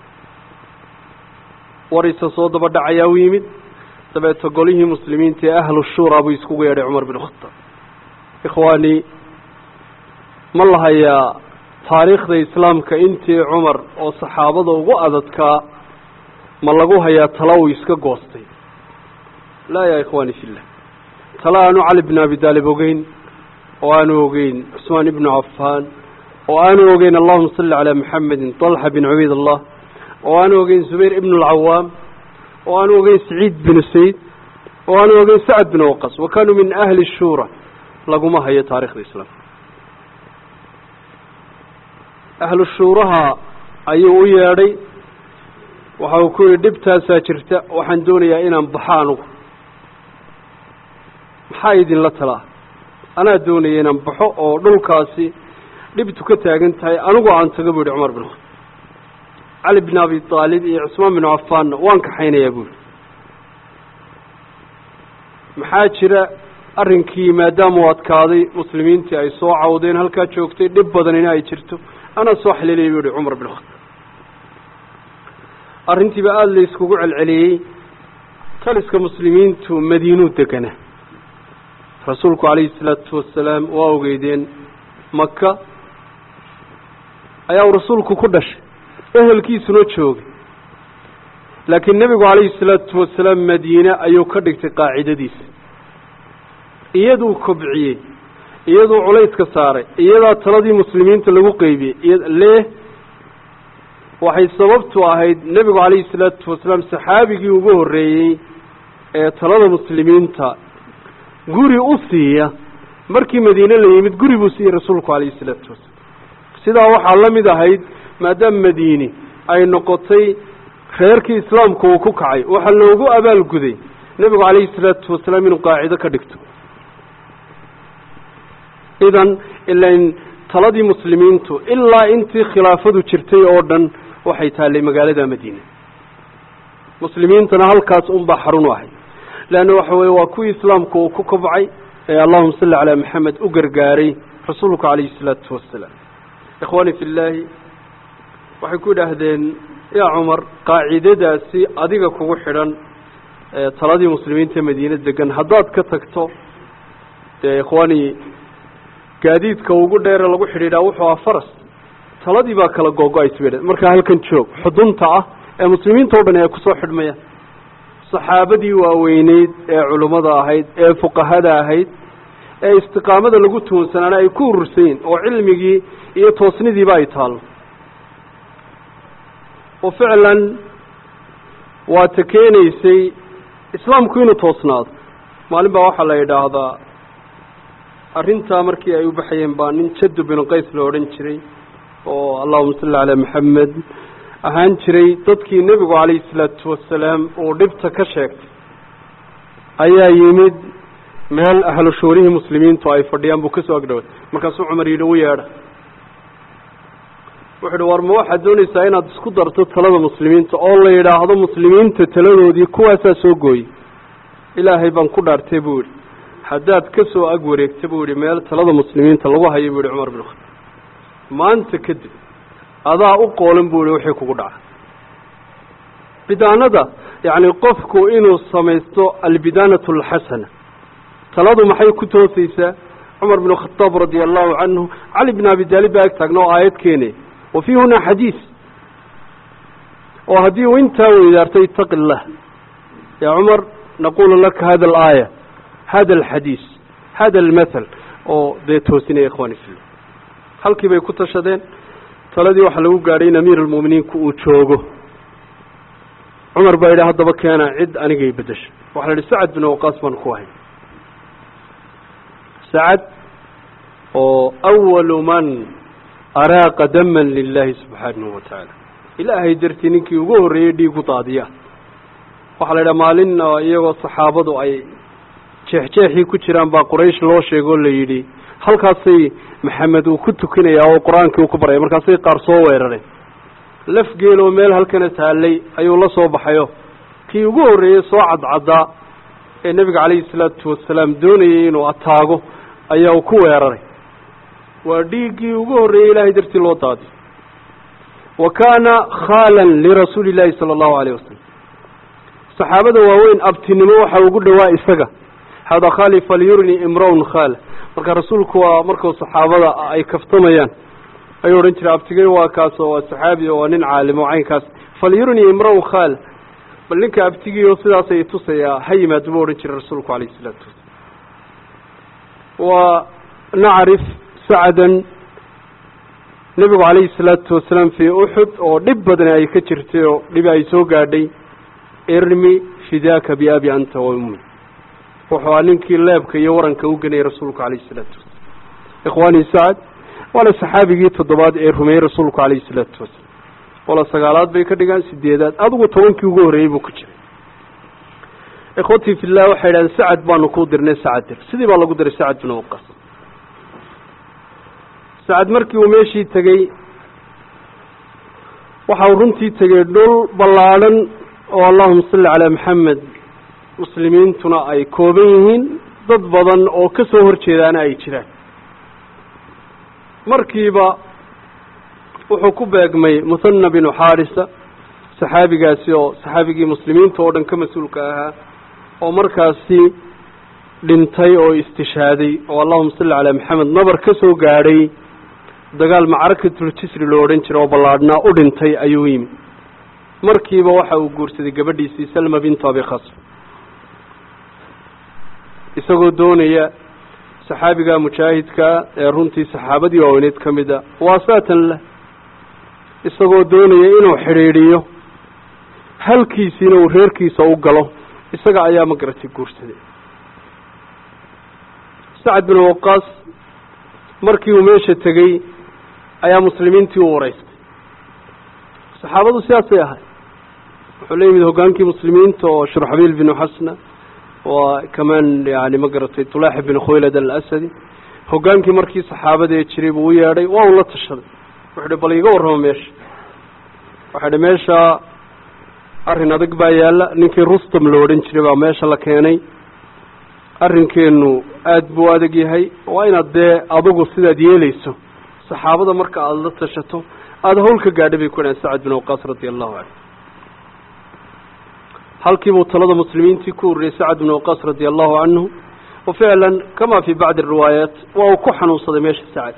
warisa soo daba dhacayaa u yimid dabeeto golihii muslimiinta ee ahlu shura buu iskugu yeedhay cumar bin khataab ikhwaani ma lahayaa taariikhda islaamka intii cumar oo saxaabada ugu adadkaa ma lagu hayaa tala uu iska goostay laa yaa ikhwaani fillah tala aanu cali bin abi daalib ogeyn oo aanu ogeyn cusmaan ibnu cafaan oo aanu ogeyn allahuma salli calaa maxamedin طalxa bin cubayd allah oo aanu ogeyn zubayr ibn اlcawaam oo aanu ogeyn saciid binu sayd oo aanu ogeyn sacad bin waqas wa kanuu min ahli shura laguma hayo taarikhda islaamka ahlu shuuraha ayuu u yeedhay waxa uu ku yihi dhibtaasaa jirta waxaan doonayaa inaan baxo anugu maxaa idinla talaa anaa doonaya inaan baxo oo dhulkaasi dhibtu ka taagan tahay anigu aan tago bu yihi cumar bin khataab cali bin abi aalib iyo cusmaan bin cafaanna waan kaxaynayaa bu yihi maxaa jira arrinkii maadaama u adkaaday muslimiintii ay soo cawdeen halkaa joogtay dhib badanina ay jirto anaa soo xaliilaya bu yihi cumar bin khataab arrintiiba aada la iskugu celceliyey taliska muslimiintu madiinuu deganaa rasuulku calayhi salaatu wasalaam waa ogeydeen maka ayaa uu rasuulku ku dhashay ehelkiisuna joogay laakiin nebigu calayhi salaatu wasalaam madiine ayuu ka dhigtay qaacidadiisa iyaduu kobciyey iyaduu culayska saaray iyadaa taladii muslimiinta lagu qeybiyey iya lee waxay sababtu ahayd nebigu calayhi salaatu wasalaam saxaabigii ugu horreeyey ee talada muslimiinta guri u siiya markii madiine la yimid guri buu siiyey rasuulku calayhi salaatu wasalaam sidaa waxaa la mid ahayd maadaama madiini ay noqotay reerkii islaamku uu ku kacay waxaa loogu abaalguday nebigu calayhi salaatu wasalaam inuu qaacido ka dhigto idan ilain taladii muslimiintu ilaa intii khilaafadu jirtay oo dhan waxay taallay magaalada madiine muslimiintana halkaas unbaa xarun u ahay leanna waxa weye waa kuwii islaamku uu ku kobcay ee allahuma salli calaa maxamed u gargaaray rasuulku calayhi salaatu wasalaam ikhwaani fi llaahi waxay ku idhaahdeen yaa cumar qaacidadaasi adiga kugu xidhan taladii muslimiinta madiine degan haddaad ka tagto dee ikhwaani gaadiidka ugu dheere lagu xidhiidhaa wuxuu aha faras taladii baa kala googo-aysa bay markaa halkan joog xudunta ah ee muslimiinta o dhan ay kusoo xidhmayaan saxaabadii waaweyneyd ee culummada ahayd ee fuqahada ahayd ee istiqaamada lagu tuunsanaana ay ku urursayin oo cilmigii iyo toosnidiiba ay taallo oo ficlan waa ta keenaysay islaamku inuu toosnaado maalin baa waxaa la yidhaahdaa arrintaa markii ay u baxayeen baa nin jaddu binu qays la odhan jiray oo allahuma salli calaa maxamed ahaan jiray dadkii nebigu calayhi salaatu wasalaam uu dhibta ka sheegtay ayaa yimid meel ahlu shuurihii muslimiintu ay fadhiyaan buu kasoo agdhaway markaasuu cumar yidhi u yeedha wuxu uhi war ma waxaad doonaysaa inaad isku darto talada muslimiinta oo la yidhaahdo muslimiinta taladoodii kuwaasaa soo gooyey ilaahay baan ku dhaartay buu yihi haddaad ka soo ag wareegta buu yihi meel talada muslimiinta lagu hayo buu yihi cumar bin khataab maanta kadib adaa u qoolan buu yihi wixii kugu dhaca bidaanada yacni qofku inuu samaysto albidaanatu alxasana taladu maxay ku toosaysaa cumar bin khataab radia allahu canhu cali bin abi daalib baa ag taagna oo aayad keenay wa fii hunaa xadiis oo haddii uu intaa weydaarto itaqi illah yaa cumar naqulu laka hada alaaya hada alxadiis hada almathal oo dee toosinaya ikhwani fillah halkii bay ku tashadeen taladii waxaa lagu gaadhay in amiir almu'miniinku uu joogo cumar baa yidhi haddaba keena cid anigay beddesha waxaa la yidhi sacad bin waqaas baan ku ahay sacad oo awalu man araaqa daman lilahi subxaanahu wa tacaala ilaahay dartii ninkii ugu horreeyey dhiigu daadiya waxaa la yidhaha maalin iyagoo saxaabadu ay jeexjeexii ku jiraan baa quraysh loo sheegoo la yidhi halkaasay maxamed uu ku tukinayaa oo qur-aankii uu ku baraya markaasay qaar soo weerareen laf geeloo meel halkana taallay ayuu la soo baxayo kii ugu horreeyey soo cadcaddaa ee nebiga calayhi salaatu wasalaam doonayay inuu ataago ayaa uu ku weeraray waa dhiiggii ugu horreeyey ilaahay dartii loo daadiyo wa kaana khaalan lirasuuli illaahi sala allahu alayh wasalam saxaabada waaweyn abtinimo waxaa ugu dhowaa isaga hada khali falyurni imraun khaala marka rasuulku waa markuu saxaabada ay kaftamayaan ayuu odhan jiray abtigey waa kaas oo waa saxaabi oo waa nin caalim oo caynkaas falyurni imraun khaala bal ninka abtigiio sidaasay tusayaa ha yimaado buu odhan jiray rasuulku calayhi isalaatu wasalaam waa nacrif sacdan nebigu calayhi salaatu wasalaam fii uxud oo dhib badna ay ka jirtay oo dhibi ay soo gaadhay irmi fidaaka biabi anta wa ummi wuxuu aa ninkii leebka iyo waranka u genayay rasuulku calayhi salaatu wasalam ikhwaanii sacad waana saxaabigii toddobaad ee rumeeyey rasuulku calayhi salaatu wasalam wala sagaalaad bay ka dhigaan sideedaad adigu tobankii ugu horreeyey buu ku jiray ikhwatii fillah waxay idhahdeen sacad baanu kuu dirnay sacad dir sidii baa lagu diray sacad bin waqas sacad markii uu meeshii tegey waxa uu runtii tegey dhul ballaadhan oo allahuma salli calaa maxamed muslimiintuna ay kooban yihiin dad badan oo ka soo horjeedaana ay jiraan markiiba wuxuu ku beegmay muhana binu xaarisa saxaabigaasi oo saxaabigii muslimiinta oo dhan ka mas-uulka ahaa oo markaasi dhintay oo istishaaday oo allahuma salli calaa maxamed nabar ka soo gaadhay dagaal macrakatuljisri loo odhan jira oo ballaadhnaa u dhintay ayuu yimi markiiba waxa uu guursaday gabadhiisii salma bintu abi khasr isagoo doonaya saxaabiga mujaahidkaa ee runtii saxaabadii waaweyneed ka mid a waasaatan lah isagoo doonaya inuu xidhiidhiyo halkiisiina uu reerkiisa u galo isaga ayaa magaratay guursaday sacad bin waqaas markii uu meesha tegey ayaa muslimiintii u wareystay saxaabadu sidaasay ahay wuxuu la yimid hoggaankii muslimiinta oo shurxabiil binu xasna waa kamaan yani ma garatay tulaaxi bin khuylad alasadi hoggaankii markii saxaabada ee jiray buu u yeedhay waa uu la tashaday wuxu uhi bal iga warrama meesha waxay dhi meesha arrin adag baa yaalla ninkii rustam lo odhan jiray baa meesha la keenay arrinkeenu aada buu adag yahay waa inaad dee adugu sidaad yeelayso saxaabada marka aada la tashato aada hawl ka gaadha bay ku dhahan sacad bin waqaas radia allahu canhu halkiibuu talada muslimiintii ku ururiyey sacad bin waqaas radia allahu canhu wa ficlan kama fi bacdi ariwaayaat waa uu ku xanuunsaday meesha sacad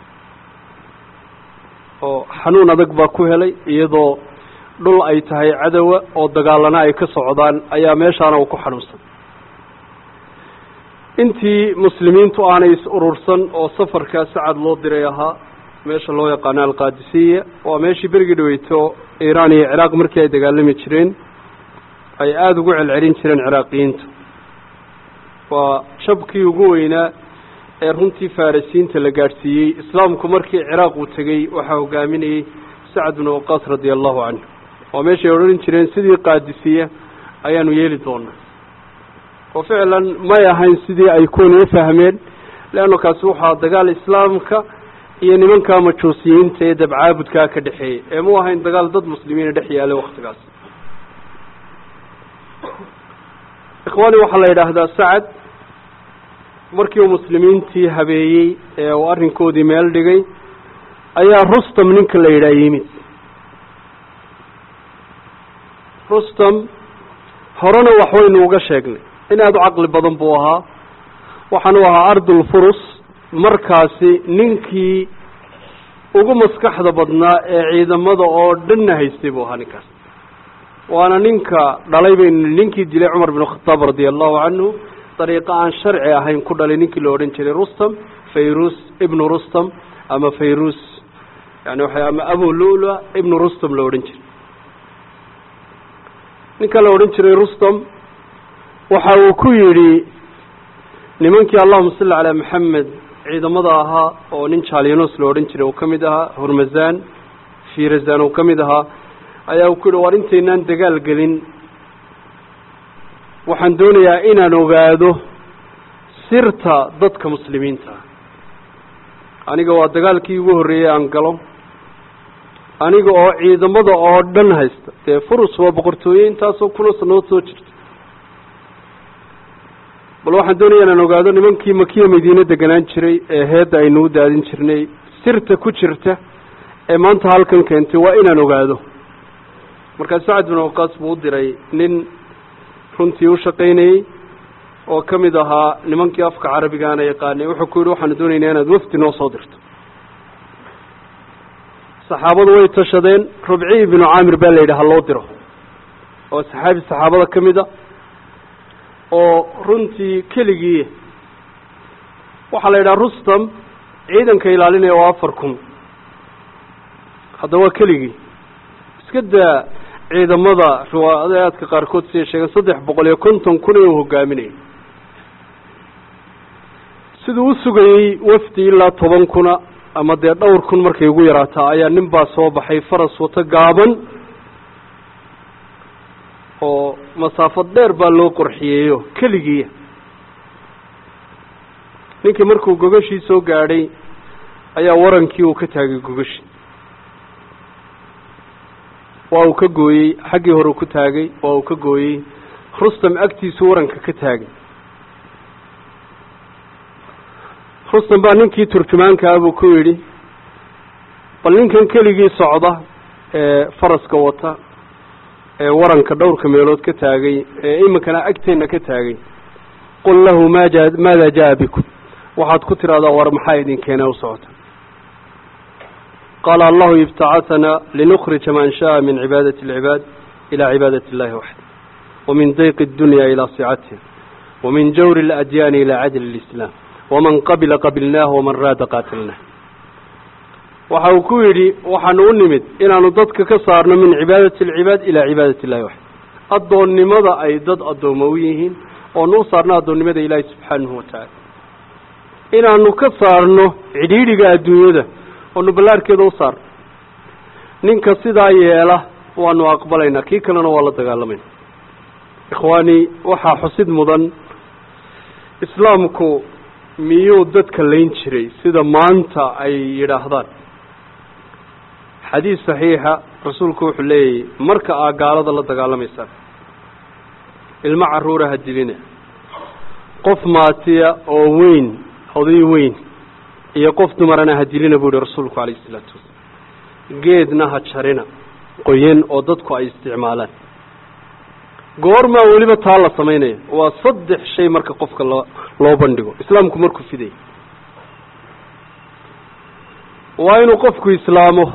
oo xanuun adag baa ku helay iyadoo dhul ay tahay cadowa oo dagaalana ay ka socdaan ayaa meeshaana uu ku xanuunsaday intii muslimiintu aanay is urursan oo safarkaa sacad loo diray ahaa meesha loo yaqaano alqaadisiya waa meeshii berigii dhaweyto iiraan iyo ciraaq markii ay dagaalami jireen ay aada ugu celcelin jireen ciraaqiyiintu waa jabkii ugu weynaa ee runtii farisiinta la gaadhsiiyey islaamku markii ciraaq uu tegey waxaa hogaaminayey sacad bin waqaas radia allahu canhu waa meeshay odhan jireen sidii qaadisiya ayaanu yeeli doonaa oo ficlan may ahayn sidii ay kuwani u fahmeen leanna kaasi waxaa dagaal islaamka iyo nimankaa majuusiyiinta ee dabcaabudkaa ka dhexeeyey ee mu ahayn dagaal dad muslimiina dhex yaalay waktigaas ikhwaani waxaa la yidhaahdaa sacad markii uu muslimiintii habeeyey ee uu arrinkoodii meel dhigay ayaa rustam ninka la yidhaha yimid rustam horena waxwaynu uga sheegnay in aada u caqli badan buu ahaa waxaanu ahaa ardulfurus markaasi ninkii ugu maskaxda badnaa ee ciidamada oo dhanna haystay buu ahaa ninkaas waana ninka dhalay baynu ninkii dilay cumar bin khataab radia allahu canhu dariiqo aan sharci ahayn ku dhalay ninkii la odhan jiray rustam fayrus ibnu rustam ama fayrus yani waxa ama abu lula ibnu rustam la odhan jiray ninka la odhan jiray rustam waxa uu ku yidhi nimankii allahuma salli calaa maxamed ciidamada ahaa oo nin jalinos la odhan jiray uu ka mid ahaa hurmazan firazan uu ka mid ahaa ayaa uu ku yidhi war intaynaan dagaal gelin waxaan doonayaa inaan ogaado sirta dadka muslimiinta aniga waa dagaalkii ugu horreeyey aan galo aniga oo ciidamada oo dhan haysta dee furus waa boqortooye intaasoo kuna sanood soo jirta bal waxaan doonaya inaan ogaado nimankii makiya madiine deganaan jiray ee heedda aynu u daadin jirnay sirta ku jirta ee maanta halkan keentay waa inaan ogaado markaa sacad bin waqaas buu u diray nin runtii u shaqaynayey oo ka mid ahaa nimankii afka carabigaana yaqaanay wuxuu ku yidhi waxaanu doonaynaa inaad wafdi noo soo dirto saxaabadu way tashadeen rubciy binu caamir baa la yidhi ha loo diro oo saxaabi saxaabada ka mid a oo runtii keligii waxaa la yidhaha rustam ciidanka ilaalinaya waa afar kun hadda waa keligii iska daa ciidamada riwaadaadka qaarkood siday sheegeen saddex boqol iyo konton kun ee uu hogaaminayay siduu u sugayey wafdi ilaa toban kuna ama dee dhowr kun markay ugu yaraataa ayaa nin baa soo baxay faras wato gaaban oo masaafad dheer baa loo qorxiyeeyo keligiiya ninkii markuu gogashii soo gaadhay ayaa warankii uu ka taagay gogashii waa uu ka gooyey xaggii hore ku taagay waa uu ka gooyey rustam agtiisu waranka ka taagay rustam baa ninkii turjumaankaa buu ku yidhi bal ninkan keligii socda ee faraska wata ee waranka dhowrka meelood ka taagay ee iminkana agteenna ka taagay qul lahu maja maada jaa bikum waxaad ku tidhahdaa war maxaa idin keenee u socota qaala allahu ibtacaثana linukhrija man shaءa min cibaadati اlcibaad ilى cibaadati اllahi waxda wamin dayqi اdunya ilى sicatiha wamin jawri اladyaani ilى cadl اlislaam waman qabila qabilnaah waman raada qaatilnah waxa uu ku yidhi waxaanu u nimid inaanu dadka ka saarno min cibaadati alcibaad ilaa cibaadati illahi waxda addoonnimada ay dad addooma u yihiin oonu u saarno addoonnimada ilaahi subxaanahu watacaala inaanu ka saarno cidhiidhiga adduunyada oonu ballaarkeeda u saarno ninka sidaa yeela waanu aqbalaynaa kii kalena waa la dagaalamayna ikhwaani waxaa xusid mudan islaamku miyuu dadka layn jiray sida maanta ay yidhaahdaan xadiis saxiixa rasuulku wuxuu leeyahy marka aa gaalada la dagaalamaysaan ilmo carruura ha dilina qof maatiya oo weyn oday weyn iyo qof dumarana ha dilina buu yihi rasuulku calayhi isalaatu wasalaam geedna ha jarina qoyan oo dadku ay isticmaalaan goormaa weliba taa la samaynaya waa saddex shay marka qofka loo loo bandhigo islaamku markuu fidaya waa inuu qofku islaamo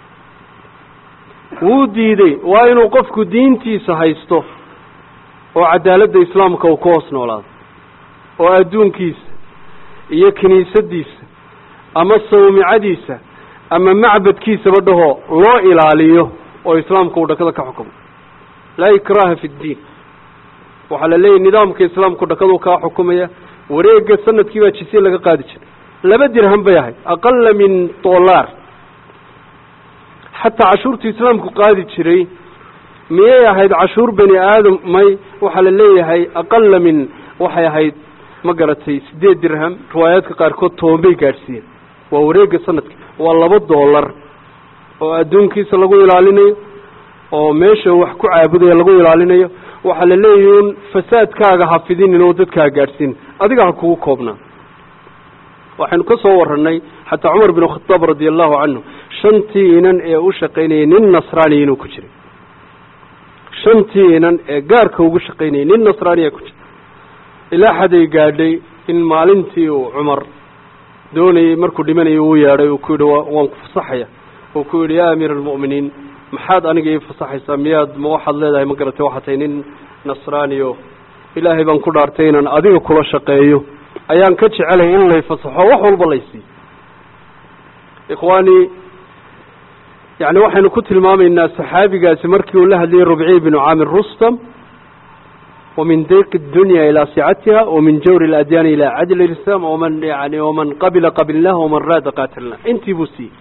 wuu diiday waa inuu qofku diintiisa haysto oo cadaaladda islaamka uu ka hoos noolaado oo adduunkiisa iyo kiniisadiisa ama sawmicadiisa ama macbadkiisaba dhahoo loo ilaaliyo oo islaamka uu dhakada ka xukumo laa ikraha fi ddiin waxaa la leeyahy nidaamka islaamku dhakaduu kaa xukumaya wareega sanadkii baa jisiye laga qaadi jiray laba dirham bay ahayd aqala min dollar xataa cashuurtu islaamku qaadi jiray miyay ahayd cashuur bani aadam may waxaa la leeyahay aqala min waxay ahayd ma garatay siddeed dirham riwaayaadka qaarkood toban bay gaadhsiiyeen waa wareega sanadki waa laba dollar oo adduunkiisa lagu ilaalinayo oo meesha wax ku caabudaya lagu ilaalinayo waxaa la leeyahy un fasaadkaaga ha fidinin oo dadkaa gaadhsiin adiga ha kugu koobnaa waxaynu ka soo warranay xataa cumar bin khadaab radia allahu canhu shantii inan ee u shaqaynayay nin nasraaniya inuu ku jiray shantii inan ee gaarka ugu shaqaynayay nin nasraaniya ku jiray ilaa xaday gaadhay in maalintii uu cumar doonayey markuu dhimanayay uu yeedhay uu ku yidhi waan ku fasaxaya uu ku yidhi yaa amiira almu'miniin maxaad aniga ii fasaxaysaa miyaad ma waxaad leedahay ma garatay waxaa tahay nin nasraaniyo ilaahay baan ku dhaartay inaan adiga kula shaqeeyo ayaan ka jecelay in lay fasaxo wax walba laysiiyo ikhwaani yani waxaynu ku tilmaamaynaa saxaabigaasi markii uu la hadlayay rubciy binu caamir rustam wamin dayqi اdunya ilaa sicatiha wamin jawri اladyaani ilaa cadli lislaam waman yani waman qabila qabilnah waman raada qaatilnah intii buu siiyey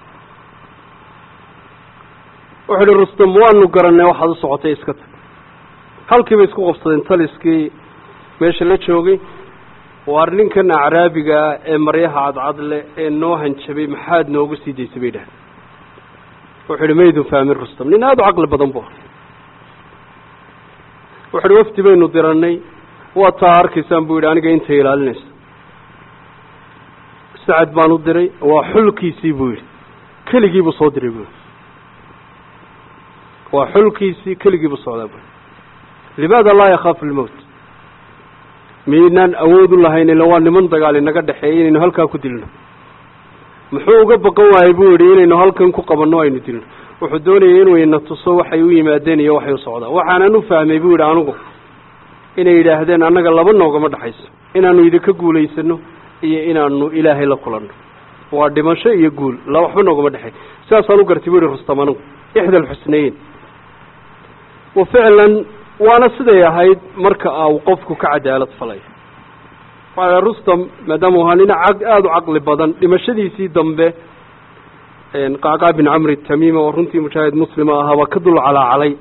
wuxu uhi rustam waanu garanay waxaad u socotay iska tag halkiibay isku qabsadeen taliskii meesha la joogay waar ninkan acraabigaa ee maryaha cadcadle ee noo hanjabay maxaad noogu sii daysay bay dhahay wuxu uhi maydun fahmin rustam nin aada u caqli badan bu wuxu uhi wafdi baynu diranay waa taa arkaysaan buu yidhi aniga intay ilaalinayso sacad baan u diray waa xulkiisii buu yidhi keligii buu soo diray buu yidhi waa xulkiisii keligii buu socdaa buu limaada laa yakhaafu lmowt miynaan awood u lahayn ila waa niman dagaal inaga dhexeeyay inaynu halkaa ku dilno muxuu uga baqan waayey buu yidhi inaynu halkan ku qabanno aynu dilno wuxuu doonayay inuu ina tuso waxay u yimaadeen iyo waxay u socdaan waxaanan u fahmay buu yidhi anigu inay yidhaahdeen annaga laba noogama dhexayso inaanu idinka guulaysano iyo inaanu ilaahay la kulanno waa dhimasho iyo guul la waxba noogama dhexey sidaasaan u gartay bu yihi rustam anigu ixda alxusnayeyn wa ficlan waana siday ahayd marka au qofku ka cadaalad falay waxaa rustam maadaama u ahaa nin caq aada u caqli badan dhimashadiisii dambe qacqaa bin camri tamiima oo runtii mujaahid muslima ahaabaa ka dul calaacalay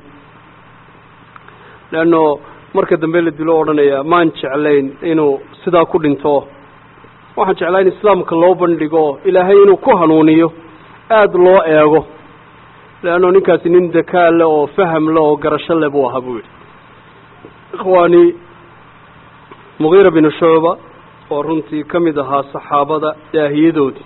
leanno marka dambe la dilo odhanaya maan jeclayn inuu sidaa ku dhinto waxaan jeclaa in islaamka loo bandhigo ilaahay inuu ku hanuuniyo aada loo eego leanno ninkaasi nin dakaa le oo faham le oo garasho le buu ahaa buu yidhi ikhwaani mugiira binu shucba oo runtii ka mid ahaa saxaabada daahiyadoodii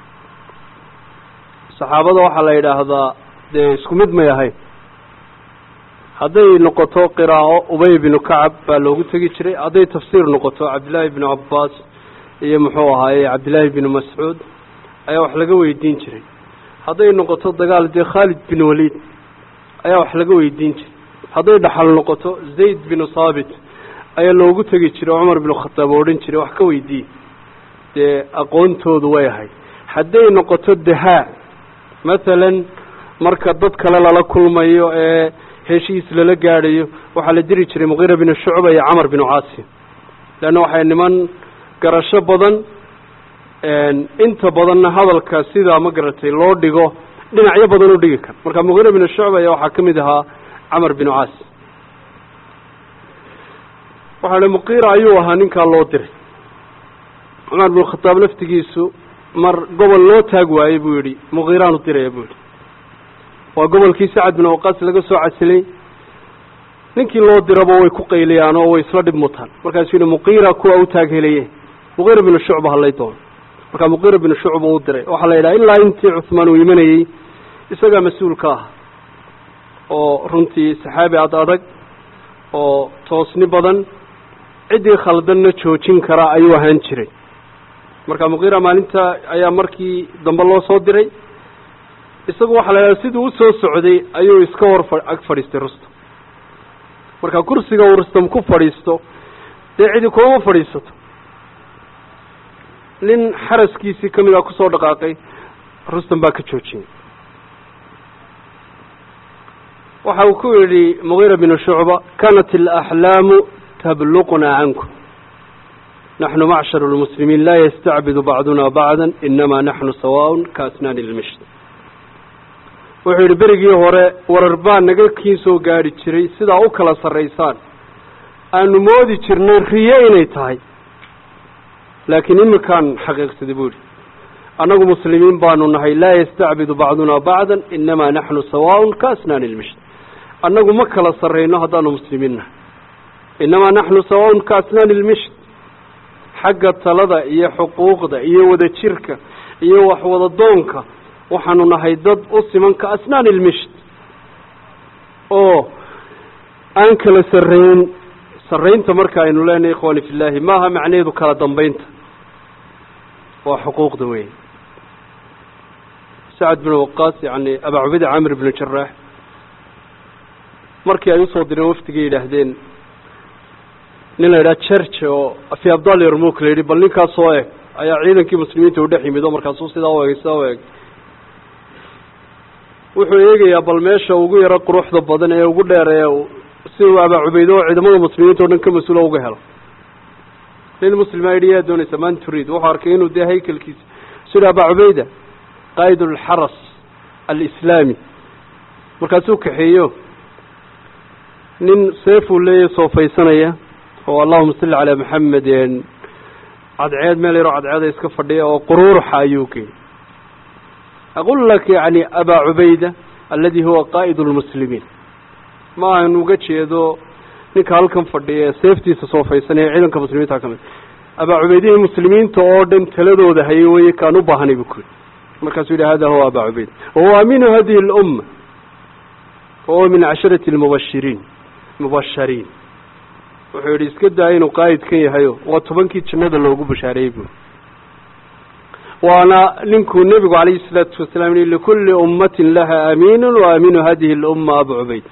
saxaabada waxaa la yidhaahdaa dee isku mid may ahayn hadday noqoto qiraa'o ubay binu kacab baa loogu tegi jiray hadday tafsiir noqoto cabdillaahi binu cabbaas iyo muxuu ahaaye cabdillaahi binu mascuud ayaa wax laga weydiin jiray hadday noqoto dagaal dee khaalid bin waliid ayaa wax laga weydiin jiray hadday dhaxal noqoto zayd binu saabit ayaa loogu tegi jiray cumar binu khataab oo odhan jiray wax ka weydiiye dee aqoontoodu way ahayd hadday noqoto dahaa mathalan marka dad kale lala kulmayo ee heshiis lala gaadhayo waxaa la diri jiray muqiira binu shucba iyo camar binu caasim leanna waxay niman garasho badan inta badanna hadalka sidaa ma garatay loo dhigo dhinacyo badan u dhigi kara marka muqiira binu shucba ayaa waxaa ka mid ahaa camar binu caasim waxaa hi muqiira ayuu ahaa ninkaa loo diray cumar binu khataab laftigiisu mar gobol loo taag waayey buu yidhi muqiiraan u diraya buu yidhi waa gobolkii sacad bin awqaas laga soo casilay ninkii loo diraba way ku qayliyaan oo way isla dhib mutaan markaasuu yihi muqiira kuwa u taag helaye muqiira binu shucba hadlay doono markaa muqiira binu shucba u diray waxaa la yidhaha ilaa intii cuhmaan uu imanayey isagaa mas-uul ka ah oo runtii saxaabi ad adag oo toosni badan ciddii khaldanna joojin karaa ayuu ahaan jiray marka muqiira maalinta ayaa markii dambe loo soo diray isagu waxaa la yidhaha siduu usoo socday ayuu iska hor fa ag fadhiistay rustam marka kursiga uu rustam ku fadhiisto dee cidi kulama fadhiisato nin xaraskiisii ka mid a kusoo dhaqaaqay rustam baa ka joojiyey waxa uu ku yidhi mugiira binu shucba kanat alaxlaamu tabluqnaa cankum naxnu macshar lmuslimiin laa yastacbidu bacduna bacda inama naxnu sawaaء kaasnaani lmisht wuxuu yidhi berigii hore warar baa naga kiin soo gaadhi jiray sidaa u kala sarraysaan aanu moodi jirnay riyo inay tahay laakiin iminkaan xaqiiqsaday buu yidhi annagu muslimiin baanu nahay laa yastacbidu bacduna bacda inamaa naxnu sawaaء kaasnaani lmisht annagu ma kala sarrayno haddaanu muslimiin nahay inamaa naxnu sawaaء kaasnaani lmisht xagga talada iyo xuquuqda iyo wada jirka iyo waxwada doonka waxaanu nahay dad u siman ka asnaani ilmisht oo aan kala sarrayn sarraynta marka aynu leenahay ikhwani fillahi maaha macnaheedu kala dambaynta waa xuquuqda weyn sacad bin waqaas yani abaa cubeyda camir binu jaraax markii ay usoo direen wafdigay yidhaahdeen nin la yidhaha jerge oo fi abdal yarmuk la yidhi bal ninkaas oo eg ayaa ciidankii muslimiinta u dhex yimid oo markaasuu sidaa u egay sidaa u egay wuxuu eegayaa bal meesha ugu yaro quruxda badan ee ugu dheer ee si uu abaa cubeyde oo ciidamada muslimiinta o dhan ka mas-uula uga helo nin muslima yidhi yaa doonaysa man turiid wuxuu arkay inuu dee haykelkiisa sida abaa cubeyda qaa'id alxaras alislaami markaasuu kaxeeyo nin seefuu leeyahy soofaysanaya oo allahuma salli calaa maxamed cadceed meel yaroo cadceeda iska fadhiya oo quruuruxa ayuu geeyey aqul lak yani abaa cubayda aladi huwa qaa'id lmuslimiin ma ahan uga jeedo ninka halkan fadhiya ee seeftiisa soofaysanaya ciidanka muslimiinta ka mid abaa cubaydihii muslimiinta oo dhan taladooda hayay weye kaan u baahanay bu kuyidhi markaasuu yihi hada huwa abaa cubayda wahuwa aminu hadihi اlumma wahuwa min casharati lmubashiriin mubashariin wuxuu yidhi iska daa inuu qaa'id kan yahayo waa tobankii jannada loogu bashaareeyey buuri waana ninkuu nebigu calayhi salaatu wasalaam yihi likulli ummatin laha amiinun wa aminu hadihi اlumma abu cubayd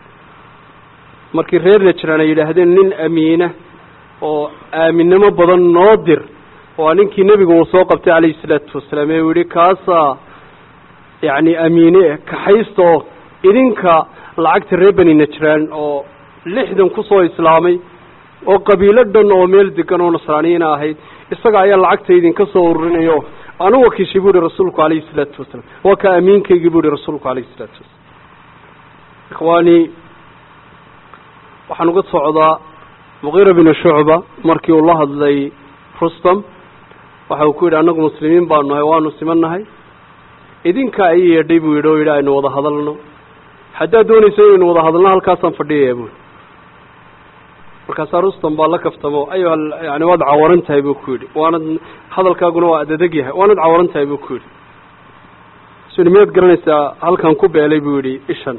markii reer najraan ay yidhaahdeen nin amiina oo aaminnimo badan noo dir waa ninkii nebigu uu soo qabtay calayhi salaatu wasalaam ee uu yihi kaasaa yacni amiine kaxaysta oo idinka lacagta reer beni najraan oo lixdan kusoo islaamay oo qabiilo dhan oo meel degan oo nasraaniyiina ahayd isaga ayaa lacagta idinka soo ururinayo anu wakiishay bu ihi rasuulku calayhi salaatu wasalaam waa ka amiinkaygii bu ihi rasuulku calayhi salaatu wasalaam ikhwaani waxaan uga socdaa muqiira binu shucba markii uu la hadlay rustam waxa uu ku yidhi annagu muslimiin baanu nahay waanu siman nahay idinkaa ii yeedhay buu yidhi oo yidhi aynu wada hadalno haddaad doonayso inaynu wada hadalno halkaasaan fadhiyaya buui markaasaa rustam baa la kaftamo ayuha yani waad cawaran tahay buu ku yidhi waanad hadalkaaguna waa adadeg yahay waanad cawaran tahay buu ku yidhi su yidhi miyaad garanaysaa halkan ku beelay buu yidhi ishan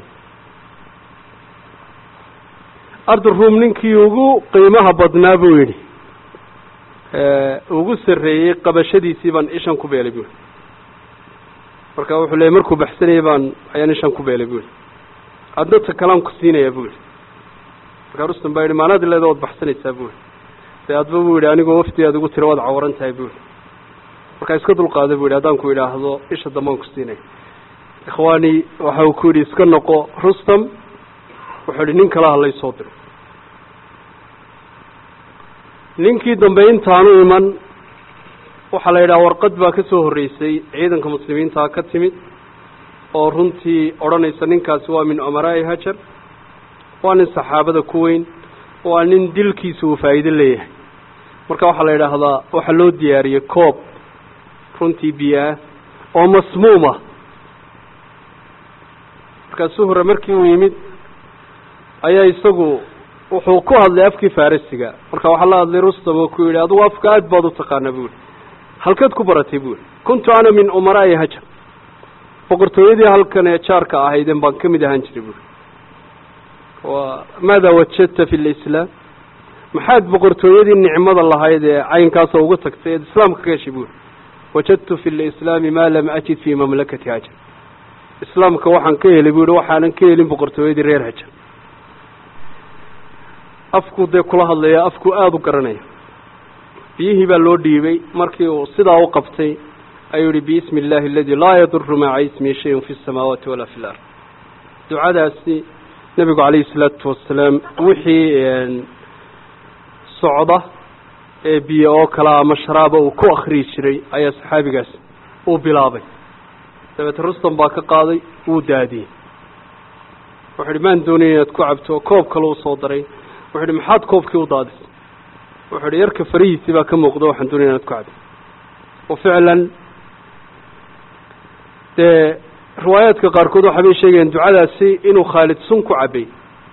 arduruum ninkii ugu qiimaha badnaa buu yidhi ugu sarreeyey qabashadiisii baan ishan ku beelay buu yidhi marka wuxuu leeyay markuu baxsanayay baan ayaan ishan ku beelay buu yidhi adna ta kalaan ku siinaya buu yidhi markaa rustam baa yidhi maanaad leeda waad baxsanaysaa buu yidhi dee adba buu yidhi anigoo wafti aad ugu tiro waad cawaran tahay buu yidhi markaa iska dulqaada buu yidhi haddaan ku idhaahdo isha dambaan ku siinaya ikhwaani waxa uu ku yidhi iska noqo rustam wuxuu yidhi nin kala hadlay soo diro ninkii dambe intaanu iman waxaa la yidhaha warqad baa ka soo horreysay ciidanka muslimiintaa ka timid oo runtii odhanaysa ninkaasi waa min umaraa'i hajar waa nin saxaabada ku weyn waa nin dilkiisa uu faa'iido leeyahay marka waxaa la yidhaahdaa waxaa loo diyaariyey koob runtii biyo ah oo masmuuma markaasuu hore markii uu yimid ayaa isagu wuxuu ku hadlay afkii farisiga marka waxaa la hadlay rustam oo ku yidhi adugu afka aad baad u taqaana bu yihi halkeed ku baratay bu yihi kuntu ana min umaraa'i hajar boqortooyadii halkan ee jaarka ahaydeen baan ka mid ahaan jiray buui wa maada wajadta fi lislaam maxaad boqortooyadii nicmada lahayd ee caynkaasoo uga tagtay eed islaamka ka heshay buuri wajadtu fi lislaami maa lam ajid fi mamlakati hajar islaamka waxaan ka helay bu yihi waxaanan ka helin boqortooyadii reer hajar afku dee kula hadlaya afku aada u garanaya biyihii baa loo dhiibay markii uu sidaa u qabtay ayuu yihi biismi illaahi aladi laa yaduru maca ismi shayun fi samaawaati walaa fi lard ducadaasi nebigu calayhi salaatu wasalaam wixii socda ee biyo oo kale ama sharaaba uu ku akriyi jiray ayaa saxaabigaas uu bilaabay dabeete rustam baa ka qaaday wuu daadiyey wuxu uhi maan doonaya inaad ku cabto koob kale u soo daray wuxu uhi maxaad koobkii u daadisay wuxuu uhi yarka farihiisii baa ka muuqda waxaan doonaya inaad ku cabto wa ficlan dee riwaayaadka qaarkood waxa bay sheegayaan ducadaasi inuu khaalid sun ku cabay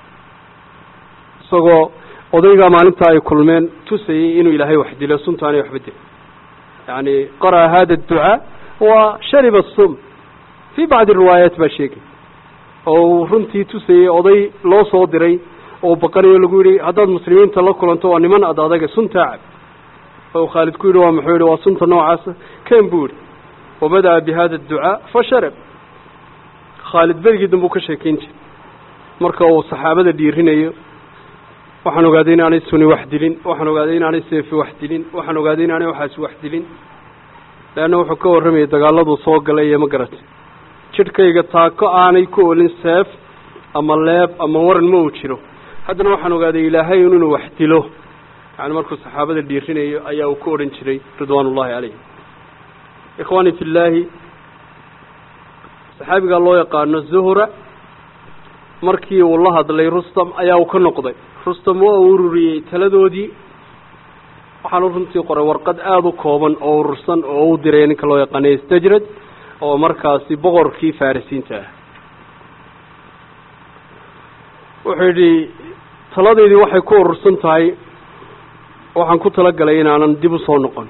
isagoo odaygaa maalintaa ay kulmeen tusayey inuu ilaahay wax dilo suntaanay waxba dil yani qara'a hada adducaa wa shariba sum fii bacdi riwaayaat baa sheegay oo uu runtii tusayey oday loo soo diray oo baqanayo lagu yihi haddaad muslimiinta la kulanto waa niman ad adaga suntaa cab oo khaalid ku yidhi waa muxuu yihi waa sunta noocaasa ken buu yihi wabada'a bi hada adducaa fasharab khaalid berigii dambe u ka sheekeyn jiray marka uu saxaabada dhiirinayo waxaan ogaaday inaanay suni wax dilin waxaan ogaaday inaanay seefi wax dilin waxaan ogaaday inaanay waxaasi wax dilin leanna wuxuu ka warramayay dagaaladuu soo galay iyo ma garatay jidhkayga taako aanay ku olin seef ama leeb ama waran ma uu jiro haddana waxaan ogaaday ilaahay un inuu wax dilo yani markuu saxaabada dhiirinayo ayaa uu ku odhan jiray ridwaan ullahi calayhim ikhwaani fi llaahi saxaabigaa loo yaqaano zuhra markii uu la hadlay rustam ayaa uu ka noqday rustam waa uu ururiyey taladoodii waxaanu runtii qoray warqad aada u kooban oo urursan oo u diray ninka loo yaqaanay stajrad oo markaasi boqorkii farisiinta ah wuxuu yidhi taladeydii waxay ku urursan tahay waxaan ku talagalay inaanan dib u soo noqon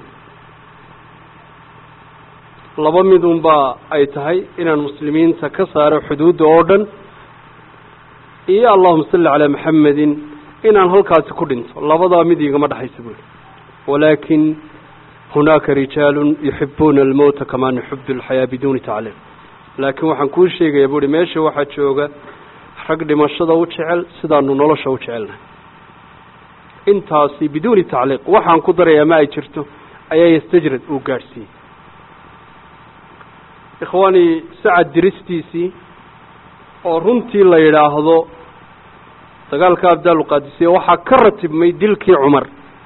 laba mid unbaa ay tahay inaan muslimiinta ka saaro xuduudda oo dhan iyo allahuma salli calaa maxamedin inaan halkaasi ku dhinto labadaa mid igama dhexaysa buuri walaakin hunaaka rijaalun yuxibuuna almowta kamaa nuxibu alxayaa biduuni tacliim laakiin waxaan kuu sheegaya buuhi meesha waxaa jooga rag dhimashada u jecel sidaanu nolosha u jecelnahay intaasi biduuni tacliiq waxaan ku darayaa ma ay jirto ayaa yastajrad uu gaadhsiiyey ikhwaani sacad diristiisii oo runtii la yidhaahdo dagaalka abdaaluqaadisiya waxaa ka ratibmay dilkii cumar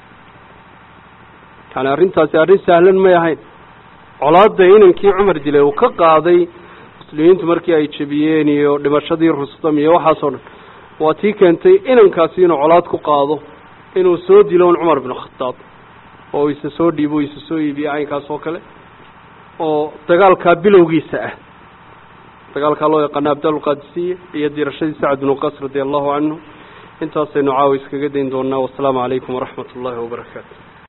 yani arrintaasi arrin sahlan may ahayn colaadda inankii cumar dilay uu ka qaaday muslimiintu markii ay jebiyeen iyo dhimashadii rustam iyo waxaasoo dhan waa tii keentay inankaasi inuu colaad ku qaado inuu soo dilo un cumar binu khataab oo isa soo dhiibo isa soo iibiye caynkaas oo kale oo dagaalkaa bilowgiisa ah dagaalkaa loo yaqaana abdaaluqaadisiya iyo dirashadii sacad binu qas radi allahu canhu intaasaynu caawa iskaga dayn doonaa wasalaamu calaykum waraxmat ullaahi wabarakaatu